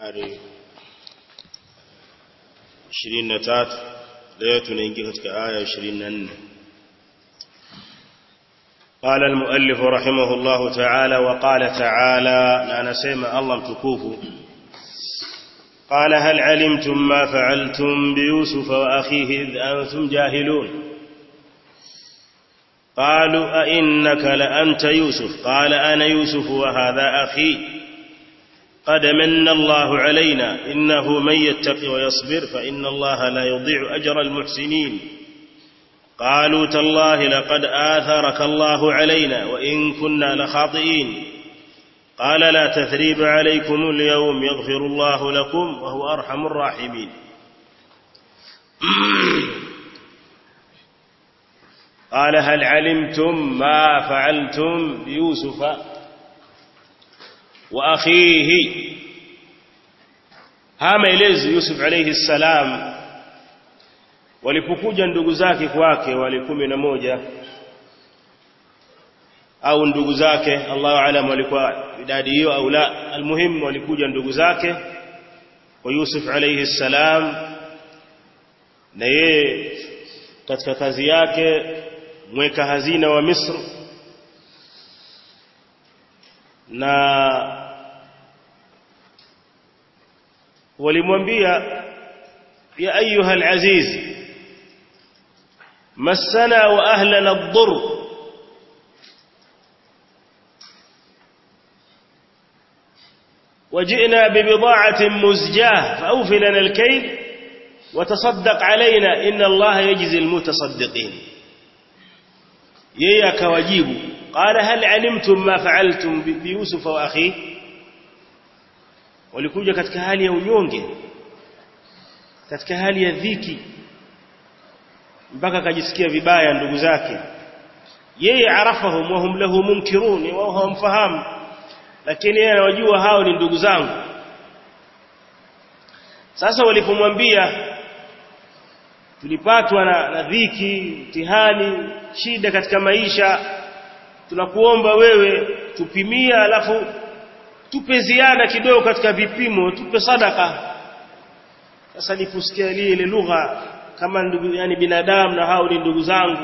nambari 23 leo tunaingia katika aya 24 قال المؤلف رحمه الله تعالى وقال تعالى أنا سيما الله متكوف قال هل علمتم ما فعلتم بيوسف وأخيه إذ أنتم جاهلون قالوا أئنك لأنت يوسف قال أنا يوسف وهذا أخي قد من الله علينا إنه من يتقي ويصبر فإن الله لا يضيع أجر المحسنين قالوا تالله لقد آثرك الله علينا وإن كنا لخاطئين قال لا تثريب عليكم اليوم يغفر الله لكم وهو أرحم الراحمين قال هل علمتم ما فعلتم بيوسف وأخيه haya maelezo Yusuf alayhi salam walipokuja ndugu zake kwake wale kumi na moja au ndugu zake Allahu alam walikuwa idadi hiyo au la almuhim walikuja ndugu zake kwa Yusuf alayhi salam na yeye katika kazi yake mweka hazina wa Misri na walimwambia ya ayuha alaziz massana wa ahlana ad-dur وجئنا ببضاعة مزجاة فأوف لنا الكيل وتصدق علينا إن الله يجزي المتصدقين yeye akawajibu qala hal alimtum ma fa'altum bi yusuf wa akhi walikuja katika hali ya unyonge katika hali ya dhiki mpaka akajisikia vibaya ndugu zake yeye arafahum wa hum lahu munkirun wao hawamfahamu lakini yeye anawajua hao ni ndugu zangu sasa walipomwambia tulipatwa na, na dhiki mtihani shida katika maisha tunakuomba wewe tupimia alafu tupe ziada kidogo katika vipimo tupe sadaka sasa niliposikia ile lugha kama ndugu yani binadamu na hao ni ndugu zangu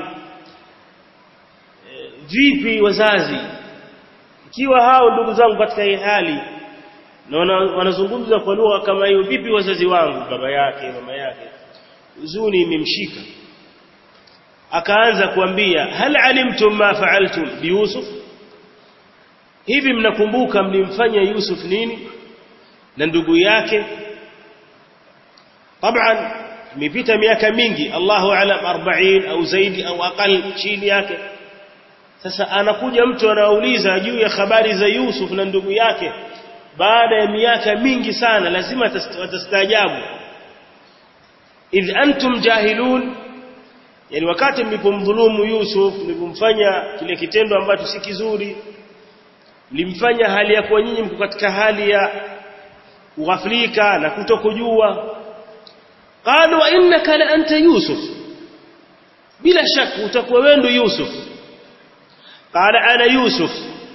e, vipi wazazi ikiwa hao ndugu zangu katika hii hali na wanazungumza kwa lugha kama hiyo vipi wazazi wangu baba yake mama yake huzuni imemshika akaanza kuambia hal alimtum ma fa'altum bi yusuf hivi mnakumbuka mlimfanya yusuf nini na ndugu yake طبعا imepita miaka mingi Allahu alam 40 au zaidi au aqal chini yake sasa anakuja mtu anauliza juu ya habari za Yusuf na ndugu yake baada ya miaka mingi sana lazima watastaajabu idh antum jahilun yani wakati mlipomdhulumu Yusuf mlipomfanya kile kitendo ambacho si kizuri mlimfanya hali ya kwa nyinyi mko katika hali ya ughaflika na kutokujua qalu wa innaka la anta yusuf bila shaka utakuwa wewe Yusuf qala ana yusuf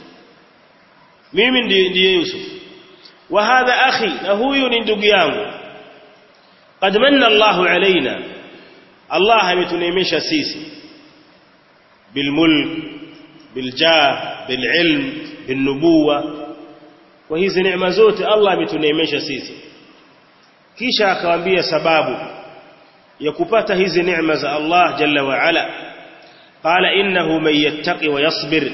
mimi ndiye Yusuf wa hadha akhi na huyu ni ndugu yangu قد من الله علينا الله ametuneemesha sisi bilmulk biljah bililm binubuwa kwa hizi neema zote Allah ametuneemesha sisi kisha akawaambia sababu ya kupata hizi neema za Allah jalla wa ala qala innahu man yattaqi wa yasbir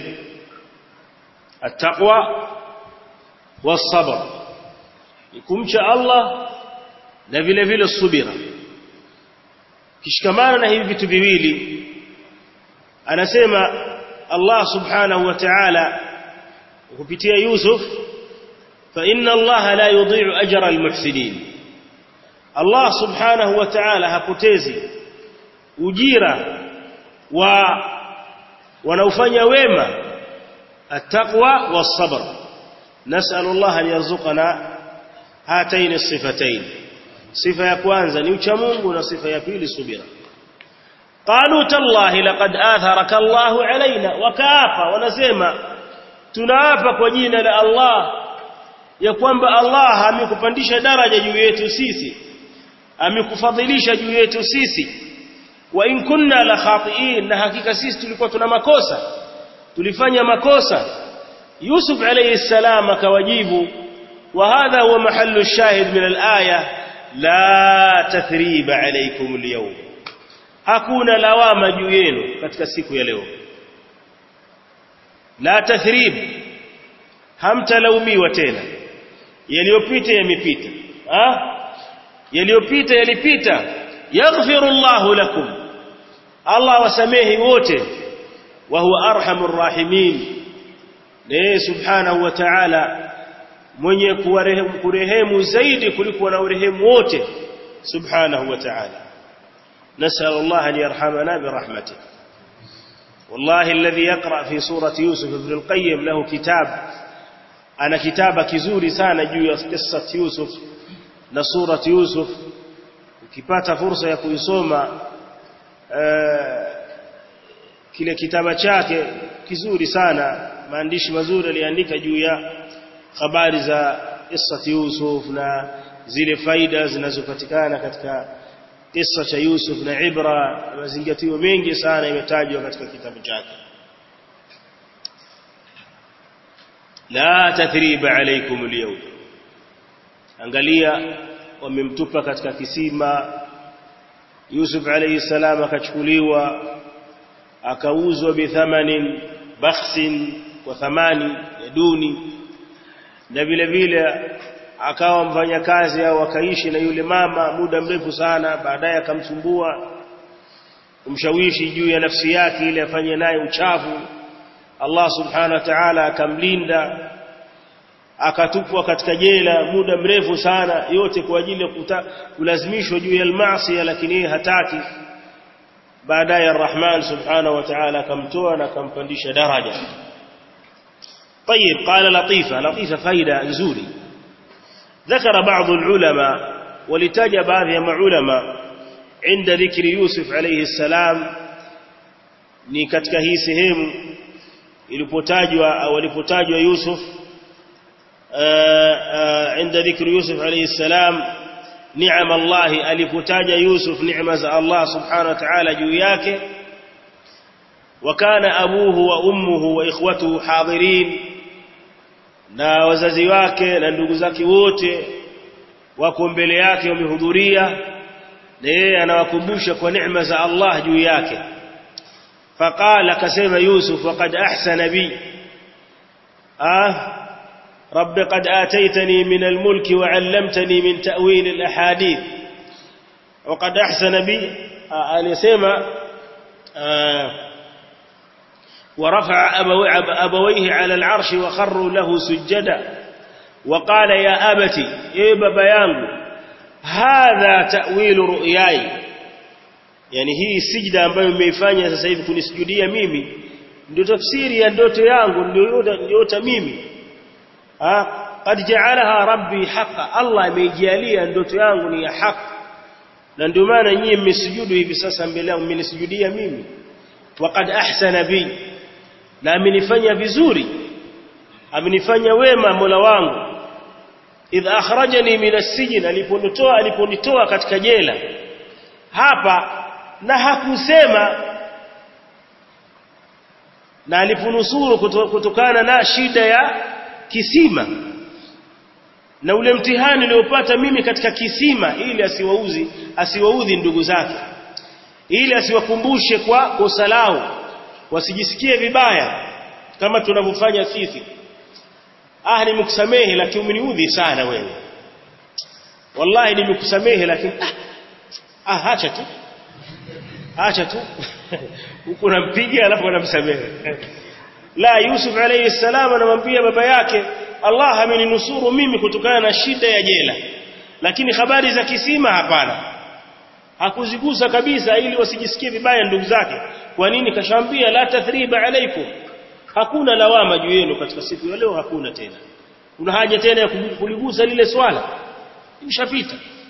attaqwa was-sabr kumcha Allah na vile vile subira kishikamana na hivi vitu viwili anasema Allah subhanahu wa ta'ala kupitia Yusuf fa inna Allah la yudhi'u ajra almuhsinin Allah subhanahu wa ta'ala hapotezi ujira wa wanaofanya wema attaqwa was-sabr nas'alu Allah an yarzuqana hatayn as-sifatayn sifa ya kwanza ni ucha Mungu na sifa ya pili subira qalu tallahi laqad atharaka Allahu alaina wakaapa wanasema tunaapa kwa jina la Allah ya kwamba Allah amekupandisha daraja juu yetu sisi amekufadhilisha juu yetu sisi wa in kunna la khati'in na hakika sisi tulikuwa tuna makosa tulifanya makosa Yusuf alayhi salam akawajibu wa hadha huwa mahallu shahid min al-aya la tathriba alaykum al-yawm hakuna lawama juu yenu katika siku ya leo la tathrib hamtalaumiwa tena yaliyopita yamepita ah yaliyopita yalipita yaghfiru Allahu lakum Allah wasamehi wote wa huwa arhamur rahimin ne subhanahu wa ta'ala mwenye kuwarehemu kurehemu zaidi kuliko na urehemu wote subhanahu wa ta'ala نسأل الله أن يرحمنا برحمته والله الذي يقرأ في سورة يوسف ابن القيم له كتاب أنا كتاب كزوري سانا جو قصة يوسف نصورة يوسف ukipata fursa ya kuisoma kile kitaba chake kizuri sana maandishi mazuri aliandika juu ya habari za qissati Yusuf na zile faida zinazopatikana katika kisa cha Yusuf na ibra mazingatio mengi sana imetajwa katika kitabu chake la tathriba alaykum alyawm angalia wamemtupa katika kisima Yusuf alayhi salam akachukuliwa akauzwa bithamanin bakhsin kwa thamani ya duni na vile vile akawa mfanyakazi au akaishi na yule mama muda mrefu sana baadaye akamsumbua kumshawishi juu ya nafsi yake ili afanye naye uchafu Allah subhanahu wa ta'ala akamlinda akatupwa katika jela muda mrefu sana yote kwa ajili ya kulazimishwa juu ya maasi lakini yeye hataki baadaye Ar-Rahman subhanahu wa ta'ala akamtoa na akampandisha daraja طيب قال لطيفة لطيفة فايدة نزوري ذكر بعض العلماء ولتاج بعض العلماء عند ذكر يوسف عليه السلام ni katika hii sehemu ilipotajwa au alipotajwa Yusuf عند ذكر يوسف عليه السلام نعم الله alipotaja Yusuf neema za Allah subhanahu wa ta'ala juu yake وكان أبوه وأمه وإخوته حاضرين na wazazi wake na ndugu zake wote wako mbele yake wamehudhuria na yeye anawakumbusha kwa neema za Allah juu yake faqala akasema Yusuf waqad ahsana bi ah رب قد آتيتني من الملك وعلمتني من تأويل الأحاديث وقد أحسن بي أن يسمى ورفع أبويه على العرش وخروا له سجدا وقال يا أبتي إيه بابا yangu هذا تأويل رؤياي yani hii sijda ambayo nimeifanya sasa hivi kunisujudia mimi ndio tafsiri ya ndoto yangu ndio ndio mimi ah qad ja'alaha rabbi haqa Allah ameijalia ndoto yangu ni ya haki na ndio maana nyinyi mmesujudu hivi sasa mbele yangu mmenisujudia mimi waqad ahsana bi na amenifanya vizuri amenifanya wema Mola wangu idh akhrajani min as-sijn aliponitoa aliponitoa katika jela hapa na hakusema na aliponusuru kutokana na shida ya kisima na ule mtihani niliopata mimi katika kisima ili asiwauzi asiwaudhi ndugu zake ili asiwakumbushe kwa kosa lao wasijisikie vibaya kama tunavyofanya sisi ah nimekusamehe lakini umeniudhi sana wewe wallahi nimekusamehe lakini ah, ah acha tu acha tu huko nampiga alafu anamsamehe la Yusuf alayhi salam anamwambia baba yake Allah ameninusuru mimi kutokana na shida ya jela lakini habari za kisima hapana hakuzigusa kabisa ili wasijisikie vibaya ndugu zake kwa nini kashambia la tathriba alaikum hakuna lawama juu yenu katika siku ya leo hakuna tena kuna haja tena ya kuligusa lile swala imeshapita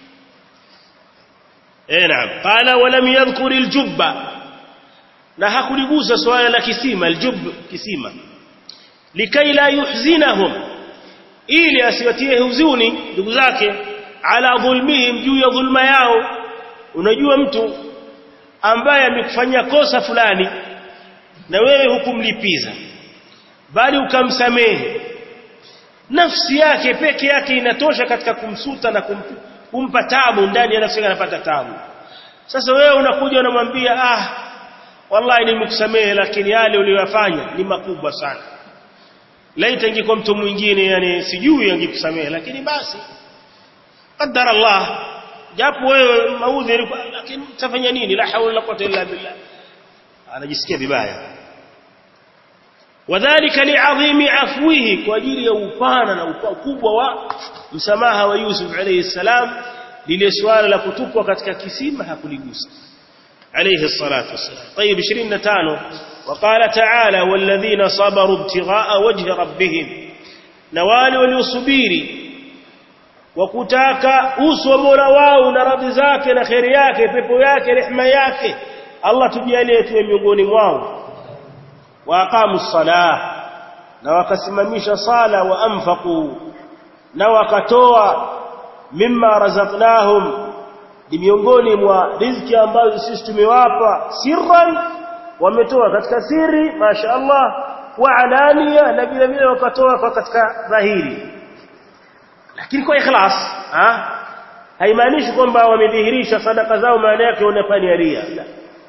eh naam qala walam yadhkur aljubba na hakuligusa swala la kisima aljub kisima likai la yuhzinahum ili asiwatie huzuni ndugu zake ala dhulmihim juu ya dhulma yao unajua mtu ambaye amekufanyia kosa fulani na wewe hukumlipiza bali ukamsamehe nafsi yake peke yake inatosha katika kumsuta na kum, kumpa tabu ndani ya nafsi yake anapata tabu sasa wewe unakuja unamwambia ah wallahi nimekusamehe lakini yale uliyofanya ni makubwa sana laita ingekuwa mtu mwingine yani sijui angekusamehe lakini basi qadara Allah japo wewe maudhi lakini utafanya nini la hawla la quwwata illa billah anajisikia vibaya wadhālika li'azimi afwihi kwa ajili ya upana na ukubwa wa msamaha wa Yusuf alayhi salam lile swala la kutupwa katika kisima hakuligusa alayhi الصلاه والسلام طيب 25 وقال تعالى والذين صبروا ابتغاء وجه ربهم na wale waliosubiri wakutaka uso wa Mola wao na radhi zake na khairi yake pepo yake rehema yake Allah tujalie tuwe miongoni mwao waqamu salah na wakasimamisha sala wa anfaqu na wakatoa mimma razaqnahum ni miongoni mwa riziki ambazo sisi tumewapa sirran wametoa katika siri masha Allah wa alania na vile vile wakatoa kwa katika dhahiri lakini kwa ikhlas ha haimaanishi kwamba wamedhihirisha sadaka zao maana yake wanafanya ria la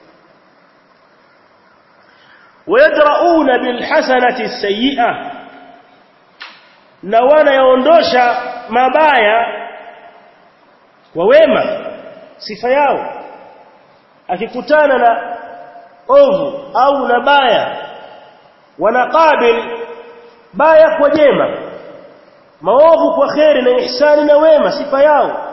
wayadrauna bilhasanati as-sayyi'ah na wanayaondosha mabaya kwa wema sifa yao akikutana na ovu au na baya wanaqabil baya kwa jema maovu kwa kheri na ihsani na wema sifa yao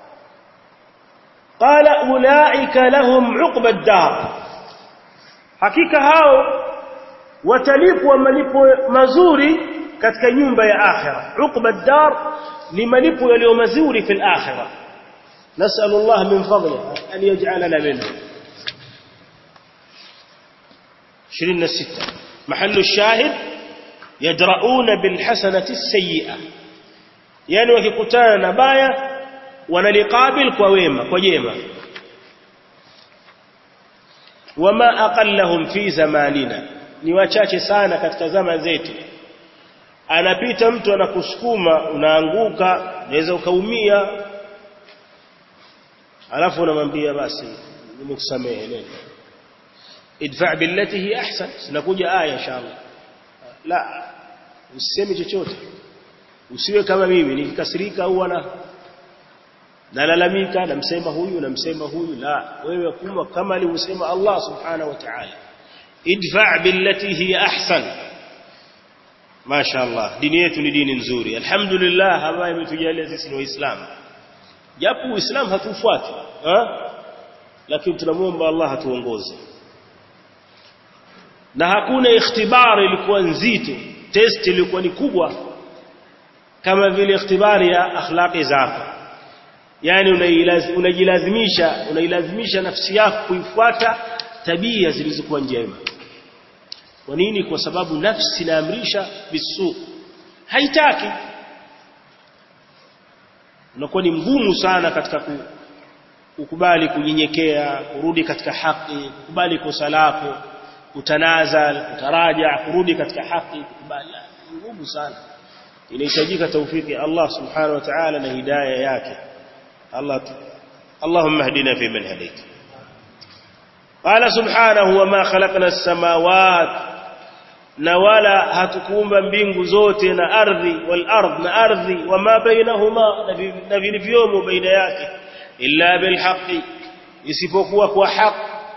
qala ulaika lahum uqba ad-dar hakika hao watalipwa malipo mazuri katika nyumba ya akhira uqba ad-dar ni malipo yaliyo mazuri fil akhirah نسأل الله من فضله أن يجعلنا منه شرين الستة محل الشاهد يدرؤون بالحسنة السيئة يعني وككتانا نبايا ونلقابل كويمة كويمة وما أقلهم في زماننا ni wachache sana katika zama zetu anapita mtu anakusukuma unaanguka unaweza ukaumia alafu unamwambia basi nimekusamehe nenda idfa billati hi ahsan sinakuja aya inshallah la usiseme chochote usiwe kama mimi nikikasirika au ana nalalamika namsema huyu namsema huyu la wewe kuma kama alivyosema Allah subhanahu wa ta'ala idfa billati hi ahsan Masha Allah dini yetu ni dini nzuri alhamdulillah ambaye imetujalia sisi ni waislamu japo uislamu hatufuati ha? lakini tunamuomba Allah atuongoze na hakuna ikhtibari ilikuwa nzito test ilikuwa ni kubwa kama vile ikhtibari ya akhlaqi zako yani unajilazimisha unailazimisha nafsi yako kuifuata tabia zilizokuwa njema kwa nini kwa sababu nafsi inaamrisha bisu haitaki unakuwa ni mgumu sana katika kukubali kunyenyekea kurudi katika haki kukubali kosa lako kutanazal kutaraja kurudi katika haki kukubali ngumu sana inahitajika taufiki Allah subhanahu wa ta'ala na hidayah yake Allah اللهم اهدنا فيمن هديت قال سبحانه وما خلقنا السماوات na wala hatukuumba mbingu zote na ardhi wal ardh na ardhi wama bainahuma na vilivyomo baina yake illa bil haqqi isipokuwa kwa haq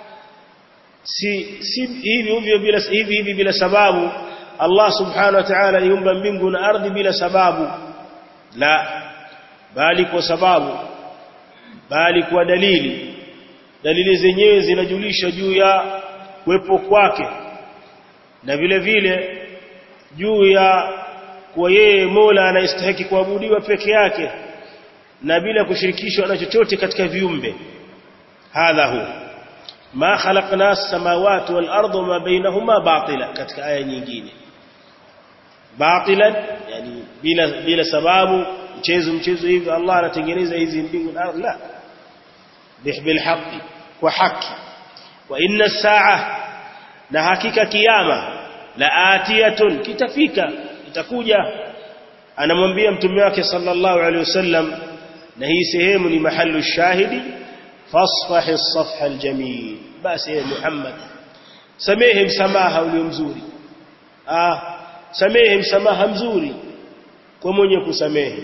si si hivi hivyo bila hivi hivi bila sababu Allah subhanahu wa ta'ala aliumba mbingu na ardhi bila sababu la bali kwa sababu bali kwa dalili dalili zenyewe zinajulisha juu ya kuwepo kwake na vile vile juu ya kuwa yeye Mola anastahili kuabudiwa peke yake na bila kushirikishwa na chochote katika viumbe hadha hu ma khalaqna as-samawati wal arda ma bainahuma batila katika aya nyingine batilan yani bila bila sababu mchezo mchezo hivi Allah anatengeneza hizi mbingu na ardhi la bil haqqi wa haki wa inna saa na hakika kiyama la atiyatun kitafika itakuja anamwambia mtume wake sallallahu alaihi wasallam na hii sehemu ni mahallu shahidi fasfah as-safha al-jamil basi ya Muhammad samehe msamaha ulio mzuri ah samehe msamaha mzuri kwa mwenye kusamehe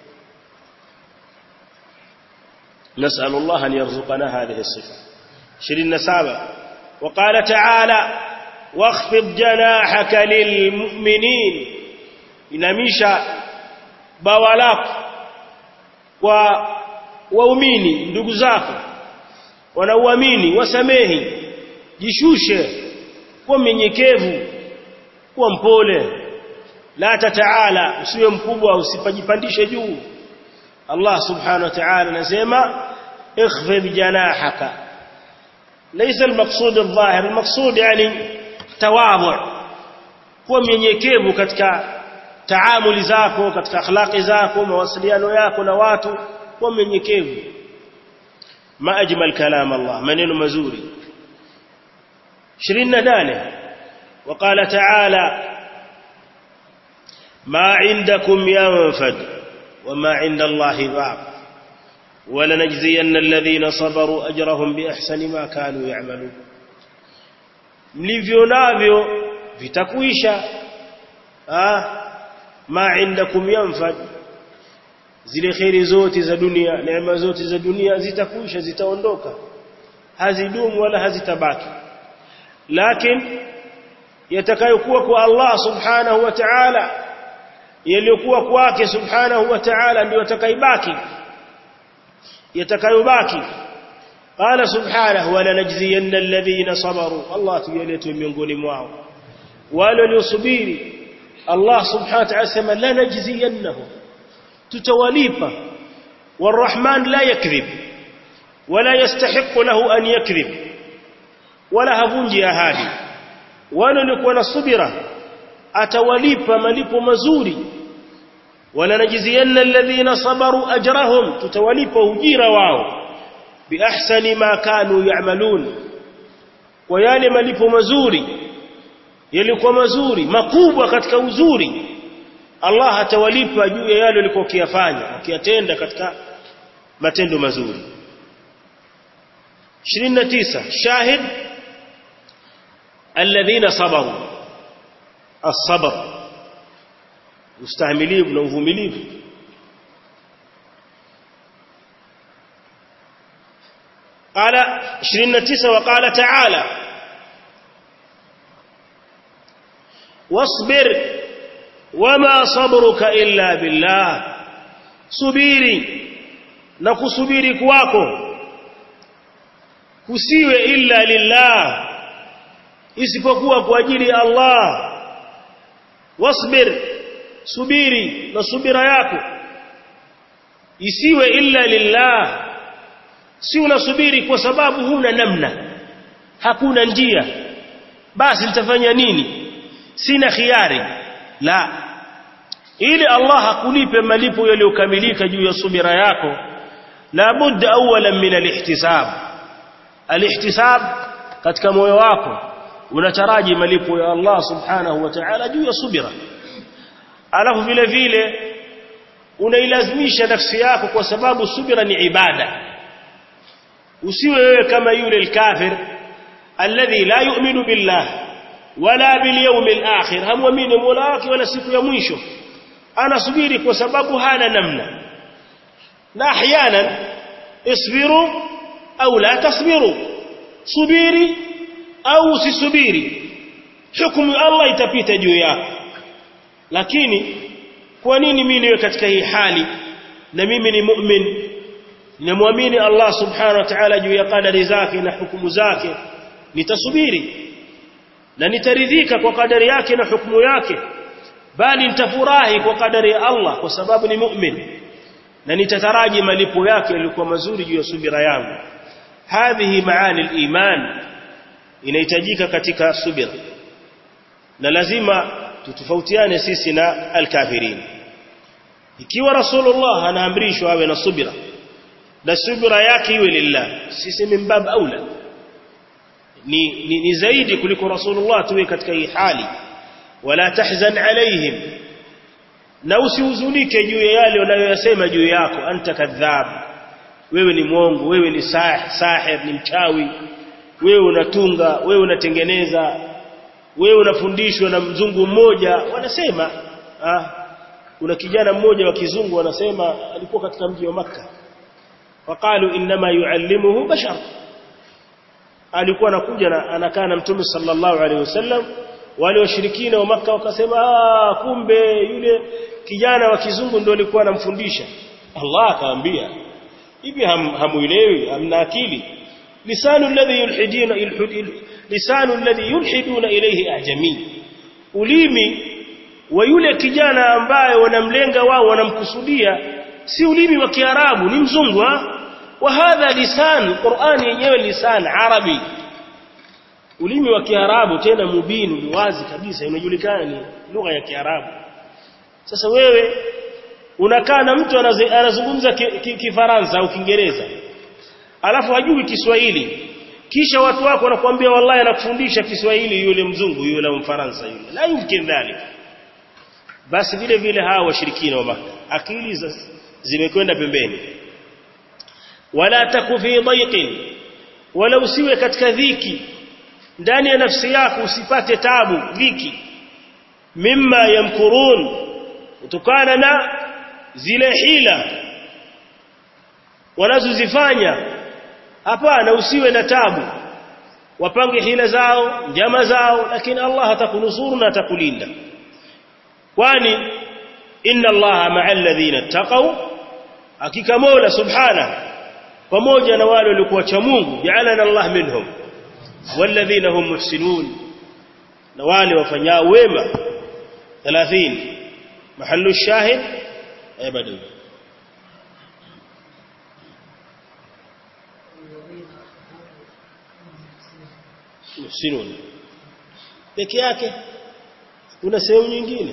نسأل الله أن يرزقنا هذه الصفة شرين سابع وقال تعالى واخفض جناحك للمؤمنين inamisha bawa lako kwa waumini ndugu zako wanauamini wasamehi jishushe kwa mnyenyekevu kuwa mpole la tataala usiwe mkubwa usipajipandishe juu Allah subhanahu wa ta'ala anasema اخفض جناحك ليس المقصود الظاهر المقصود يعني تواضع kuwa mnyenyekevu katika taamuli zako katika akhlaqi zako mawasiliano yako na watu kuwa mnyenyekevu ma ajmal kalam Allah maneno mazuri 28 وقال تعالى ما عندكم ينفد وما عند الله باق ولنجزين الذين صبروا أجرهم بأحسن ما كانوا يعملون mlivyo navyo vitakuisha ah ma indakum yanfad zile khairi zote za dunia neema zote za dunia zitakuisha zitaondoka hazidumu wala hazitabaki lakini yatakayokuwa kwa Allah subhanahu wa ta'ala yaliyokuwa kwake subhanahu wa ta'ala ndio yatakaibaki yatakayobaki qala subhanahu wa lanajziyanna alladhina sabaru Allah tujalie miongoni mwao wale waliosubiri Allah subhanahu wa ta'ala sema lanajziyannahum tutawalipa والرحمن لا يكذب ولا يستحق له أن يكذب ولا هفنجي أهادي wale walikuwa na subira atawalipa malipo mazuri wala najizianna alladhina sabaru ajrahum tutawalipa ujira wao biahsani ma kanu ya'malun kwa yale malipo mazuri yalikuwa mazuri makubwa katika uzuri Allah atawalipa juu ya yale walikuwa kiyafanya wakiyatenda katika matendo mazuri 29 shahid alladhina sabaru as-sabr ustahimilivu na uvumilivu قال 29 وقال تعالى واصبر وما صبرك إلا بالله subiri na kusubiri kwako kusiwe illa lillah isipokuwa kwa ajili ya Allah wasbir subiri na subira yako isiwe illa lillah si unasubiri kwa sababu huna namna hakuna njia basi nitafanya nini sina khiari la ili Allah hakulipe malipo yaliyokamilika juu ya subira yako la budda awalan min alihtisab alihtisab katika moyo wako unataraji malipo ya Allah subhanahu wa ta'ala juu ya subira alafu vile vile unailazimisha nafsi yako kwa sababu subira ni ibada usiwe wewe kama yule alkafir alladhi la yu'minu billah wala bil yawmil akhir hamwamini mola wake wala siku ya mwisho anasubiri kwa sababu hana namna na ahyanan isbiru au la tasbiru subiri au usisubiri hukumu Allah itapita juu yako lakini kwa nini mimi niwe katika hii hali na mimi ni mu'min namwamini Allah subhanahu wa ta'ala juu ya kadari zake na hukumu zake nitasubiri na nitaridhika kwa kadari yake na hukumu yake bali nitafurahi kwa kadari ya Allah kwa sababu ni mu'min na nitataraji malipo yake yalikuwa mazuri juu ya subira yangu hadhihi maani al-iman inahitajika katika subira na lazima tutofautiane sisi na alkafirin ikiwa rasulullah anaamrishwa awe na subira na subira yake iwe lillah sisi mimbab aula ni, ni, ni zaidi kuliko rasulullah tuwe katika hii hali wala tahzan alaihim na usihuzunike juu ya yale wanayoyasema juu yako anta kadhab wewe ni mwongo wewe ni sah, sahir ni mchawi wewe unatunga wewe unatengeneza wewe unafundishwa na mzungu mmoja wanasema ah kuna kijana mmoja wa kizungu anasema alikuwa katika mji wa maka waqalu inma yuallimuhu bashar alikuwa anakuja na anakaa na mtume sallallahu alaihi wasallam wale washirikina wa maka wakasema ah kumbe yule kijana wa kizungu ndio alikuwa anamfundisha Allah akaambia hivi ham, hamuelewi hamna akili lisanu alladhi yulhidina lisanu alladhi yulhiduna ilayhi ajami ulimi wa yule kijana ambaye wanamlenga wao wanamkusudia si ulimi wa kiarabu ni mzungu wa hadha lisan qurani yenyewe lisan arabi ulimi wa kiarabu tena mubinu ni wazi kabisa inajulikana ni lugha ya kiarabu sasa wewe unakaa na mtu anazungumza kifaransa ki, ki au kiingereza alafu hajui Kiswahili kisha watu wako wanakuambia wallahi anakufundisha Kiswahili yule mzungu yule mfaransa yule la yumkin dhalik basi vile vile hawa washirikina wa maka akili zimekwenda pembeni wala takufi dhaiqin wala usiwe katika dhiki ndani ya nafsi yako usipate tabu dhiki mimma yamkurun kutokana na zile hila wanazozifanya hapana usiwe na tabu wapange hila zao njama zao lakini Allah atakunusuru na atakulinda kwani inna allaha ma'a alladhina taqaw hakika mola subhana pamoja na wale waliokuwa cha Mungu ja'alana Allah minhum walladhina hum muhsinun na wale wafanyao wema 30 mahallu shahid abadu muhsinun peke yake kuna sehemu nyingine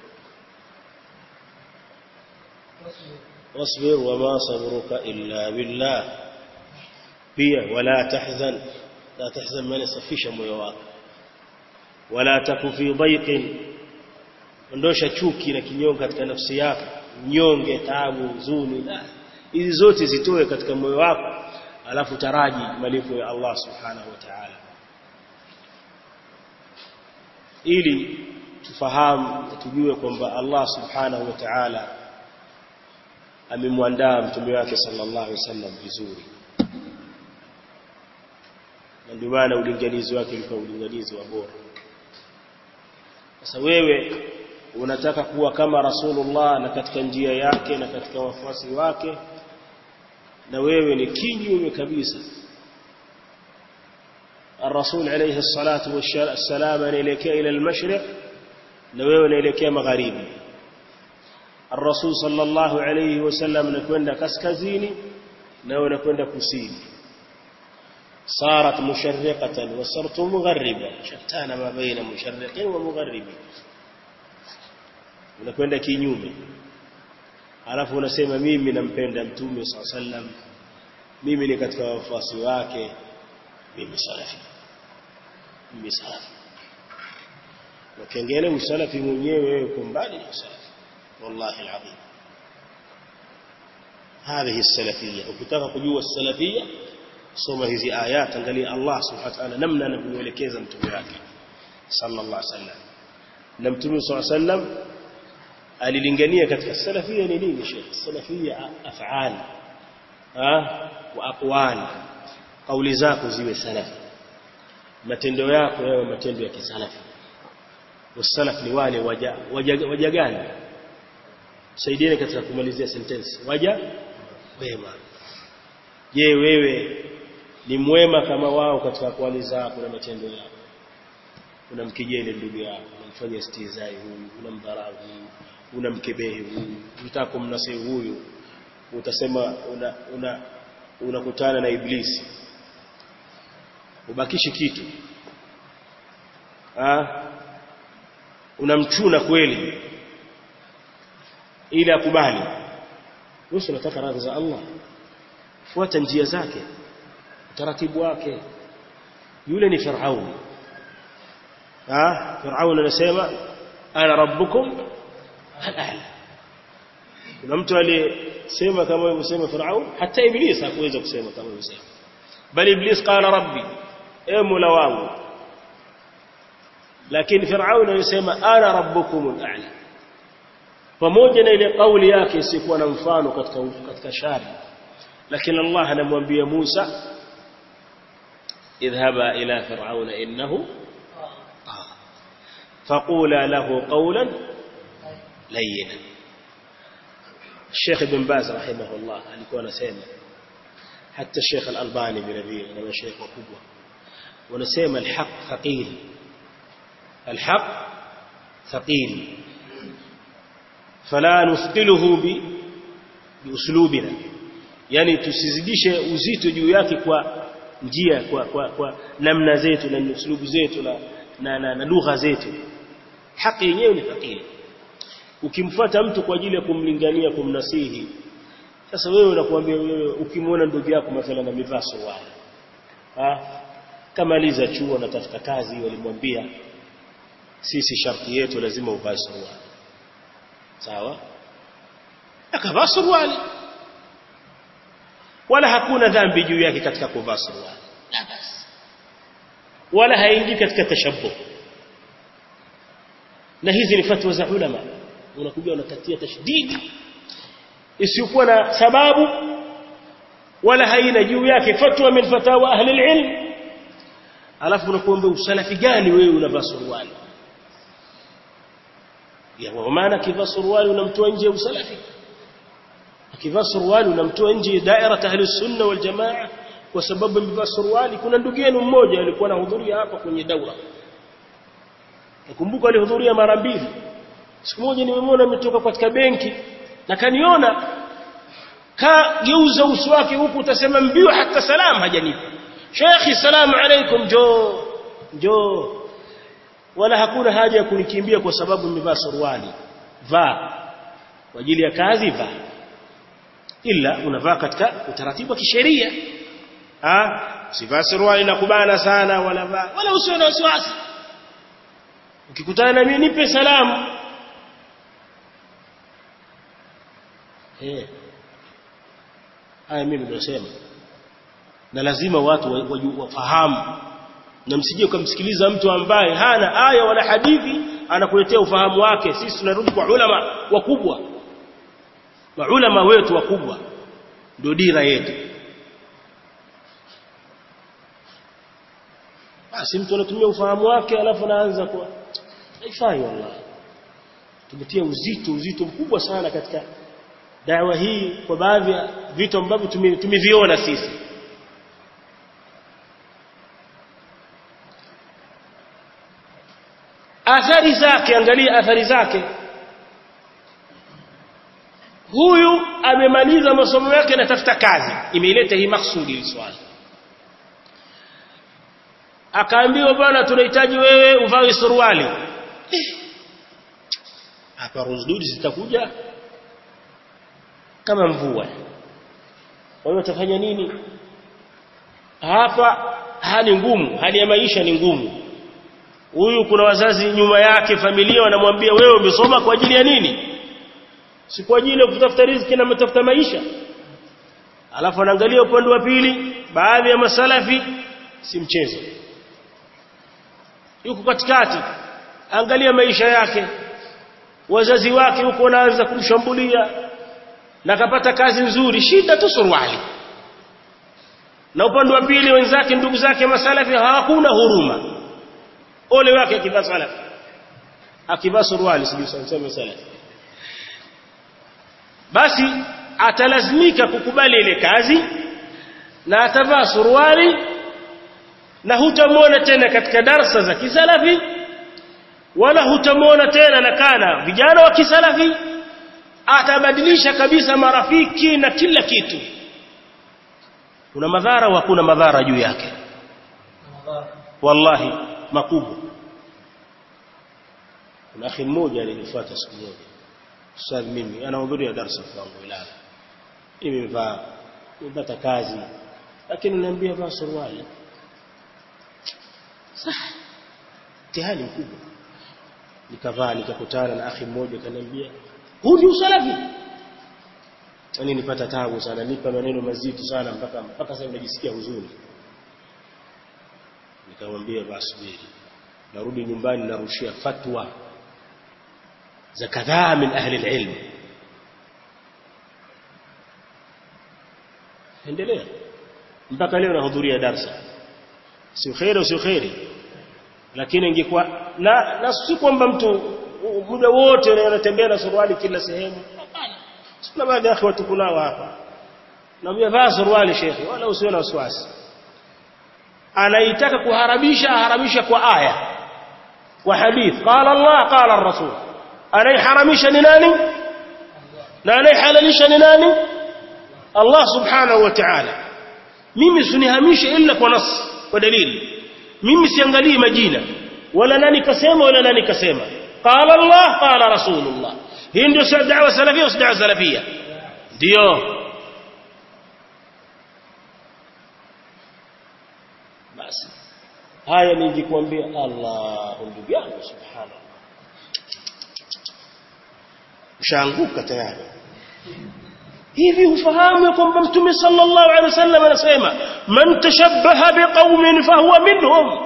واصبر وما صبرك إلا بالله pia wala tahzan la tahzan maana safisha moyo wako wala taku fi dhaiqin ondosha chuki na kinyongo katika nafsi yako nyonge taabu huzuni hizi zote zitoe katika moyo wako alafu taraji malipo ya Allah subhanahu wa ta'ala ili tufahamu tujue kwamba Allah subhanahu wa ta'ala amemwandaa mtume wake sallallahu alaihi wasallam vizuri na ndio maana ulinganizi wake ulikuwa ulinganizi wa bora sasa wewe unataka kuwa kama rasulullah na katika njia yake na katika wafuasi wake na wewe ni kinyume kabisa الرسول عليه الصلاة والسلام anaelekea ila al-mashriq na wewe unaelekea magharibi الرسول صلى الله عليه وسلم anakwenda kaskazini na wewe unakwenda kusini صارت مشرقة وصرت مغربا شتان ما بين مشرق ومغرب unakwenda kinyume alafu unasema mimi nampenda mtume صلى الله عليه وسلم mimi ni katika wafuasi wake mimi salafi mimi salafi wakengele usalafi mwenyewe uko mbali na usalafi والله العظيم هذه السلفية ukitaka kujua السلفية soma hizi ayat angalia Allah subhanahu wa ta'ala namna anavyoelekeza mtume wake sallallahu alaihi wasallam na mtume sallallahu alaihi wasallam alilingania katika salafia ni nini sheikh salafia af'al ah wa aqwal kauli zako ziwe salafi matendo yako yawe matendo ya kisalafi wasalaf ni wale waja waja, waja gani saidieni katika kumalizia sentence waja wema je wewe ni mwema kama wao katika kwali zako na matendo yako unamkijeli ndugu yako unamfanya istizai huyu unamdharau huyu unamkebehi huyu unataka kumnasihi huyu utasema una una unakutana na iblisi ubakishi kitu ah unamchuna kweli ili akubali wewe unataka radhi za Allah fuata njia zake utaratibu wake yule ni Firaun ah Firaun anasema ana rabbukum al-a'la kuna mtu aliyesema kama alivyosema Firaun hata Iblis hakuweza kusema kama alivyosema bali Iblis qala rabbi e mola wangu lakini Firaun alisema ana rabbukum al-a'la pamoja na ile kauli yake isikuwa na mfano katika katika shari lakini Allah anamwambia Musa idhhaba ila fir'auna innahu faqula lahu qawlan layyina Sheikh Ibn Baz rahimahullah alikuwa anasema hata Sheikh Al-Albani vile vile na mashaikh wakubwa wanasema al-haq thaqil al-haq thaqil fala nuthqiluhu bi biuslubina yani tusizidishe uzito juu yake kwa njia kwa, kwa, kwa namna zetu na uslubu zetu na, na, na, na lugha zetu haki yenyewe ni thaqili ukimfuata mtu kwa ajili ya kumlingania kumnasihi sasa wewe unakuambia wewe ukimwona ndugu yako mathalan amevaa suruali ah kamaliza chuo natafuta kazi walimwambia sisi sharti yetu lazima uvae suruali sawa akavaa suruali wala hakuna dhambi juu yake katika kuvaa suruali la basi wala haingii katika tashabbuh na hizi ni fatwa za ulama unakuja unakatia tashdidi isiyokuwa na sababu wala haina juu yake fatwa min fatawa ahli alilm alafu unakuomba usalafi gani wewe unavaa suruali ya maana kivaa suruali unamtoa nje ya usalafi akivaa suruali unamtoa nje daira ahli sunna wal jamaa kwa sababu amevaa suruali kuna ndugu yenu mmoja alikuwa anahudhuria hapa kwenye daura nakumbuka alihudhuria mara mbili siku moja nimemwona ametoka katika benki na kaniona kageuza uso wake huku utasema mbio hata salam hajanipa shekhi salamu alaikum jo jo wala hakuna haja ya kunikimbia kwa sababu nimevaa suruali vaa kwa ajili ya kazi vaa ila unavaa katika utaratibu wa kisheria ah sivaa suruali na kubana sana wala vaa wala usiwe na wasiwasi ukikutana na mimi nipe salamu eh haya mimi nimesema na lazima watu wafahamu na msije kumsikiliza mtu ambaye hana aya wala hadithi anakuletea ufahamu wake sisi tunarudi kwa ulama wakubwa maulama wetu wakubwa ndio dira yetu basi mtu anatumia ufahamu wake alafu anaanza kwa haifai wallahi tumetia uzito uzito mkubwa sana katika dawa hii kwa baadhi ya vitu ambavyo tumeviona sisi athari zake angalia athari zake huyu amemaliza masomo yake na tafuta kazi imeileta hii maksudi hili swali akaambiwa bwana tunahitaji wewe uvae suruali hapa ruzdudi zitakuja kama mvua wewe utafanya nini hapa hali ngumu hali ya maisha ni ngumu huyu kuna wazazi nyuma yake familia wanamwambia wewe umesoma kwa ajili ya nini si kwa ajili ya kutafuta riziki na kutafuta maisha alafu anaangalia upande wa pili baadhi ya masalafi si mchezo yuko katikati angalia maisha yake wazazi wake huko wanaanza kumshambulia na kapata kazi nzuri shida tu suruali na upande wa pili wenzake ndugu zake masalafi hawakuna huruma ole wake akivaa salafi akivaa suruali sijui sema salafi basi atalazimika kukubali ile kazi na atavaa suruali na hutamwona tena katika darsa za kisalafi wala hutamwona tena na kana vijana wa kisalafi atabadilisha kabisa marafiki na kila kitu kuna madhara wa kuna madhara juu yake wallahi makubwa kuna akhi mmoja alinifuata siku moja ustadh mimi anahudhuria darasa kwangu wilaya nimevaa nimepata kazi lakini niambia vaa suruali mtihani mkubwa nikavaa nikakutana na akhi mmoja kaniambia huu ni usalafi yani nipata tabu sana nipa maneno mazito sana mpaka mpaka sasa najisikia huzuni nikamwambia basi subiri narudi nyumbani narushia fatwa za kadhaa min ahli alilm endelea mpaka leo nahudhuria darsa sio khairi sio khairi lakini ingekuwa na na si kwamba mtu muda wote anatembea na suruali kila sehemu hapana kuna baadhi ya watu kunao hapa naambia vaa suruali shekhi wala usiwe na wasiwasi anaitaka kuharamisha aharamisha kwa aya kwa hadith qala Allah qala ar-rasul anaiharamisha ni nani na anaihalalisha ni nani Allah subhanahu wa ta'ala mimi sunihamishe illa kwa nas kwa dalili mimi siangalii majina wala nani kasema wala nani kasema qala Allah qala rasulullah hii ndio da'wa salafia au da'wa salafia ndio basi haya nijikwambia Allah ndugu yangu subhanallah ushaanguka tayari hivi ufahamu kwamba mtume sallallahu alaihi wasallam anasema man tashabbaha biqaumin fahuwa minhum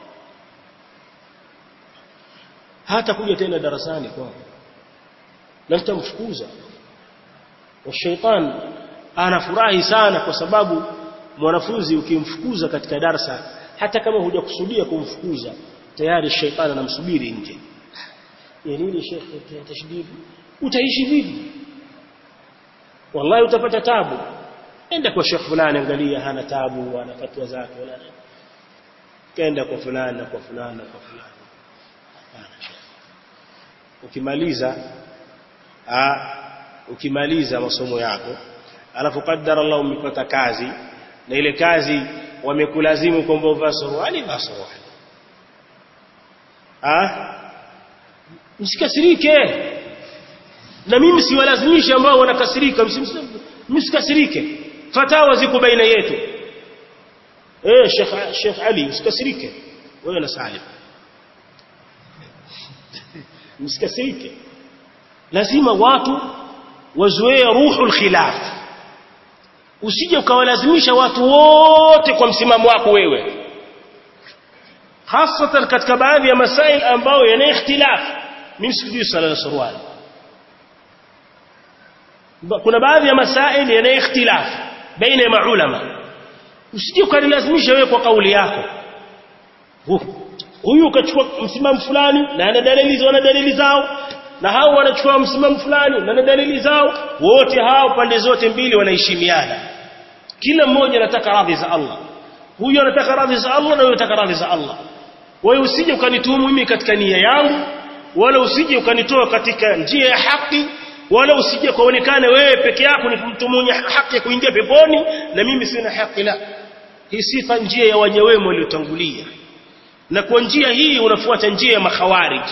hata kuja tena darasani kwao na nitamfukuza washaitani anafurahi sana kwa sababu mwanafunzi ukimfukuza katika darasa hata kama hujakusudia kumfukuza tayari shaitani anamsubiri nje ya nini shekhe tashdidi utaishi vipi wallahi utapata tabu enda kwa shekhe fulani angalia hana tabu ana fatwa zake wala kaenda kwa fulani na kwa fulani na kwa fulani hapana shekhe ukimaliza a ukimaliza masomo yako alafu qaddara Allah umepata kazi na ile kazi wamekulazimu kwamba uvaa suruali vaa suruali ah msikasirike na mimi siwalazimishi ambao wanakasirika msikasirike fatawa ziko baina yetu eh Sheikh Sheikh Ali usikasirike wewe na Salim msikasirike lazima watu wazoee ruhul khilaf usije ukawalazimisha watu wote kwa msimamo wako wewe hasatan katika baadhi ya masail ambayo yana ikhtilaf mimi sikujui sala ya suruali kuna baadhi ya masail yana ikhtilaf baina ya maulama usije ukalazimisha wewe kwa kauli yako huyu ukachukua msimamo fulani na ana dalili wana dalili zao na hao wanachukua msimamo fulani na ana dalili zao wote hao pande zote mbili wanaheshimiana kila mmoja anataka radhi za Allah huyu anataka radhi za Allah na huyu anataka radhi za Allah wewe usije ukanituhumu mimi katika nia yangu wala usije ukanitoa katika njia ya haki wala usije kuonekana wewe peke yako ni mtu mwenye haki ya kuingia peponi na mimi sina haki la hii sifa njia ya waja wema waliotangulia na kwa njia hii unafuata njia ya makhawarij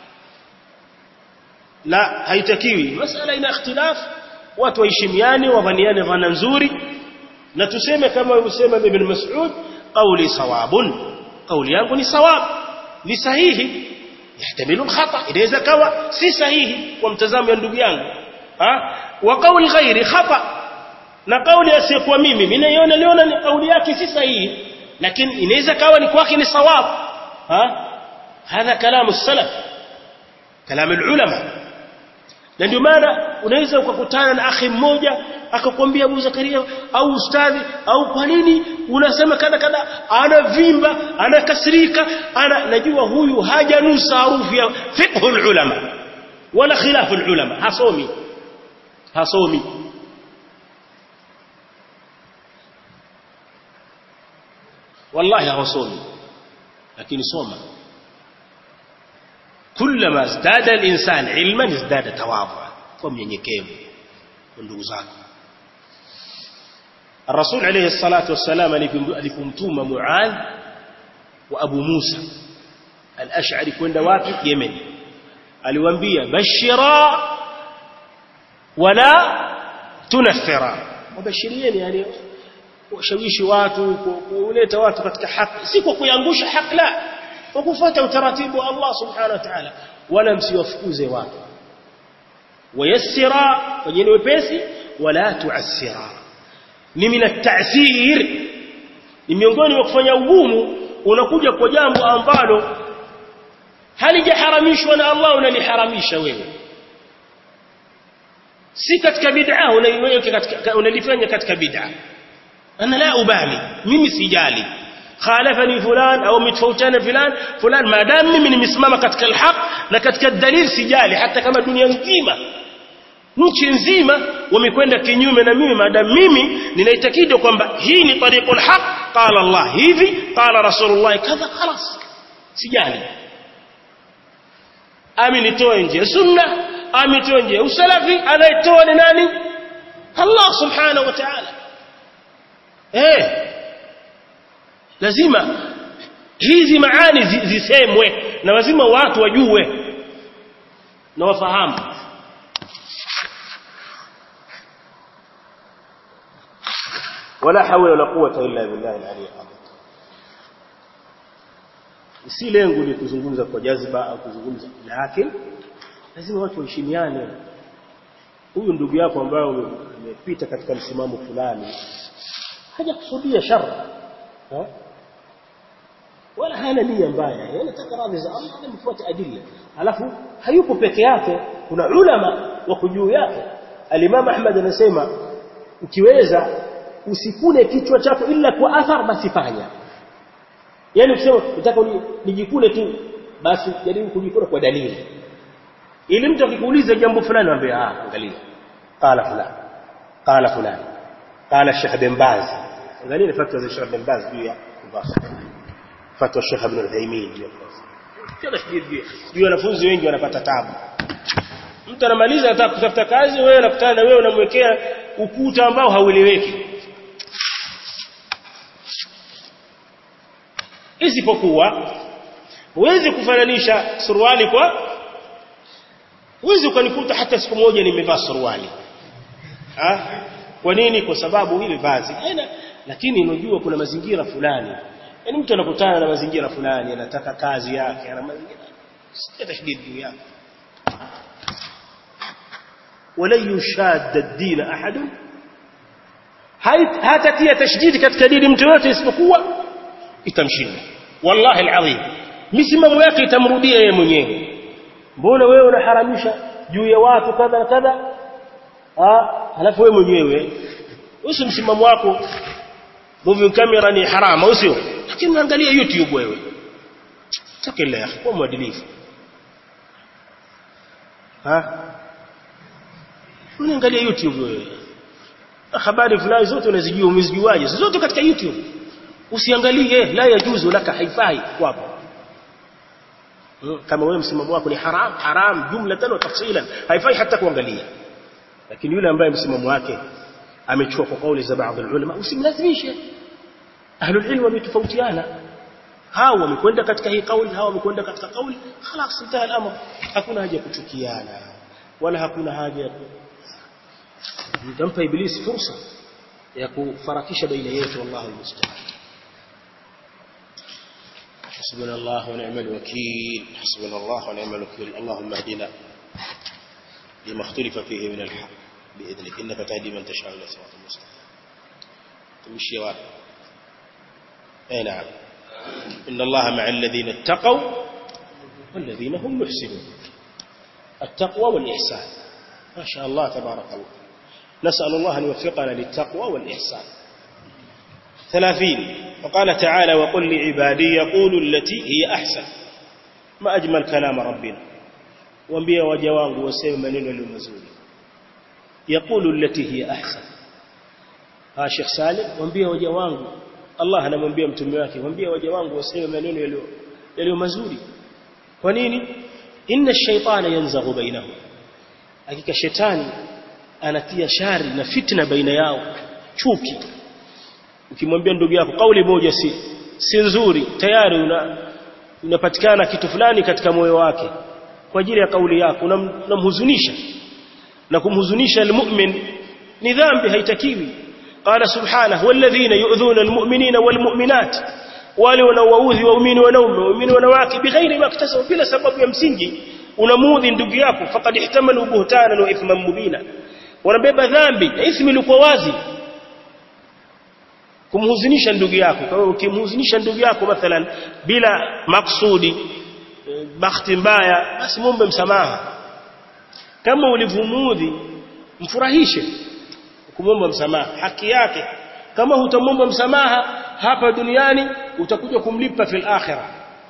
la haitakiwi masala ina ikhtilaf watu waheshimiane wavaniane dhana nzuri na tuseme kama alivyosema ibn Mas'ud qawli sawabun qawli yangu ni sawab ni sahihi yahtamilu khata inaweza kawa si sahihi kwa mtazamo wa ndugu yangu ha wa qawli ghairi khata na kauli asiyekuwa mimi mimi naiona liona ni kauli yake si sahihi lakini inaweza kawa ni kwake ni sawab ha hadha kalamu salaf kalamu ulama na ndio maana unaweza ukakutana na akhi mmoja akakwambia Abu Zakaria au ustadhi au kwa nini unasema kada kada anavimba anakasirika ana najua huyu hajanusa harufu ya fiqhul ulama wala khilaful ulama hasomi hasomi wallahi hawasomi lakini soma كلما ازداد الانسان علما ازداد تواضعا kwa mnyenyekevu kwa ndugu zako الرسول عليه الصلاة والسلام alipomtuma Muadh wa Abu Musa al-Ash'ari kwenda wapi Yemen aliwaambia bashira wala tunathira wabashirieni yani washawishi watu kuleta watu katika haki si kwa kuangusha haki la kwa kufuata utaratibu wa Allah subhanahu wa ta'ala wala msiwafukuze watu wayassira wajeni wepesi wala tuassira ni min at-ta'sir ni miongoni mwa kufanya ugumu unakuja kwa jambo ambalo halijaharamishwa na Allah unaliharamisha wewe si katika bid'a unaiweka katika unalifanya katika bid'a ana la ubali mimi sijali khalafani fulan au mitfautana fulan fulan maadamu mimi nimesimama katika alhaq na katika dalil sijali hata kama dunia nzima nchi nzima wamekwenda kinyume na mimi maadamu mimi ninaitakidi kwamba hii ni tariqul haq qala Allah hivi qala rasulullah kadha khalas sijali ami nitoe nje sunna ami nitoe nje usalafi anayetoa ni nani Allah subhanahu wa ta'ala eh lazima hizi maani zisemwe na lazima watu wajue na wafahamu wala hawla wala quwwata illa billahi al-ali al si lengo ni kuzungumza kwa jazba au kuzungumza lakini lazima watu waheshimiane huyu ndugu yako ambaye umepita katika msimamo fulani hajakusudia shari wala hana nia mbaya anataka radhi za Allah na mfuate adilla alafu hayupo peke yake kuna ulama wako juu yake al-Imam Ahmad anasema ukiweza usikune kichwa chako ila kwa athar basi fanya yani ukisema nataka nijikune tu basi jaribu kujikuna kwa dalili ili mtu akikuuliza jambo fulani ambaye ah angalia qala fulani qala fulani qala Sheikh bin Baz angalia fatwa za Sheikh bin Baz juu ya fatwa Sheikh Ibn Uthaymeen juu ya juu wanafunzi wengi wanapata tabu mtu anamaliza anataka kutafuta kazi wewe unakutana na wewe unamwekea ukuta ambao haueleweki isipokuwa huwezi kufananisha suruali kwa huwezi ukanikuta hata siku moja nimevaa suruali ah kwa nini kwa sababu hili vazi haina lakini unajua kuna mazingira fulani yani mtu anakutana na mazingira fulani anataka kazi yake ana mazingira si tashdid juu yake wala yushad ad-din ahad hatatia tashdid katika dini mtu yote isipokuwa itamshinda wallahi alazim misimamo yake itamrudia yeye mwenyewe mbona wewe unaharamisha juu ya watu kadha kadha ah halafu wewe mwenyewe usi msimamo wako movie camera ni harama usio lakini unaangalia youtube wewe takilla kwa mwadilifu ha unaangalia youtube wewe habari fulani zote unazijua umezijuaje zote katika youtube usiangalie la yajuzu laka haifai kwako kama wewe msimamo wako ni haram haram jumlatan wa tafsilan haifai hata kuangalia lakini yule ambaye msimamo wake amechukua kwa kauli za baadhi ulama usimlazimishe ahlul ilm wametofautiana hao wamekwenda katika hii kauli hao wamekwenda katika kauli خلاص انتهى الامر hakuna haja kuchukiana wala hakuna haja mtampa ibilisi fursa ya kufarakisha baina yetu wallahu almusta'an حسبنا الله ونعم الوكيل حسبنا الله ونعم الوكيل اللهم اهدنا لما اختلف فيه من الحق بإذنك إنك تهدي من تشاء إلى صراط المستقيم تمشي واحد أي نعم إن الله مع الذين اتقوا والذين هم محسنون التقوى والإحسان ما شاء الله تبارك الله نسأل الله أن يوفقنا للتقوى والإحسان ثلاثين وقال تعالى وقل لعبادي يقولوا التي هي أحسن ما أجمل كلام ربنا وانبيا وجوانه وسيما منين المزول يقول التي هي أحسن ها شيخ سالم وانبيا وجوانه Allah anamwambia mtume wake mwambie waja wangu waseme maneno yaliyo yaliyo mazuri kwa nini inna shaytana yanzaghu bainahum hakika shetani anatia shari na fitna baina yao chuki ukimwambia ndugu yako kauli moja si si nzuri tayari una unapatikana kitu fulani katika moyo wake kwa ajili ya kauli yako unamhuzunisha na kumhuzunisha almu'min ni dhambi haitakiwi qala subhanahu walladhina yu'dhuna almu'minina walmu'minat wale wanaowaudhi waumini wanaume waumini wanawake bighairi maktasabu bila sababu ya msingi unamudhi ndugu yako faqad ihtamalu buhtanan wa ithman mubina wanabeba dhambi na ithmi ilikuwa wazi kumhuzunisha ndugu yako kama ukimhuzunisha ndugu yako mathalan bila maksudi bahati mbaya basi muombe msamaha kama ulivumudhi mfurahishe kumwomba msamaha haki yake kama hutamwomba msamaha hapa duniani utakuja kumlipa fil akhirah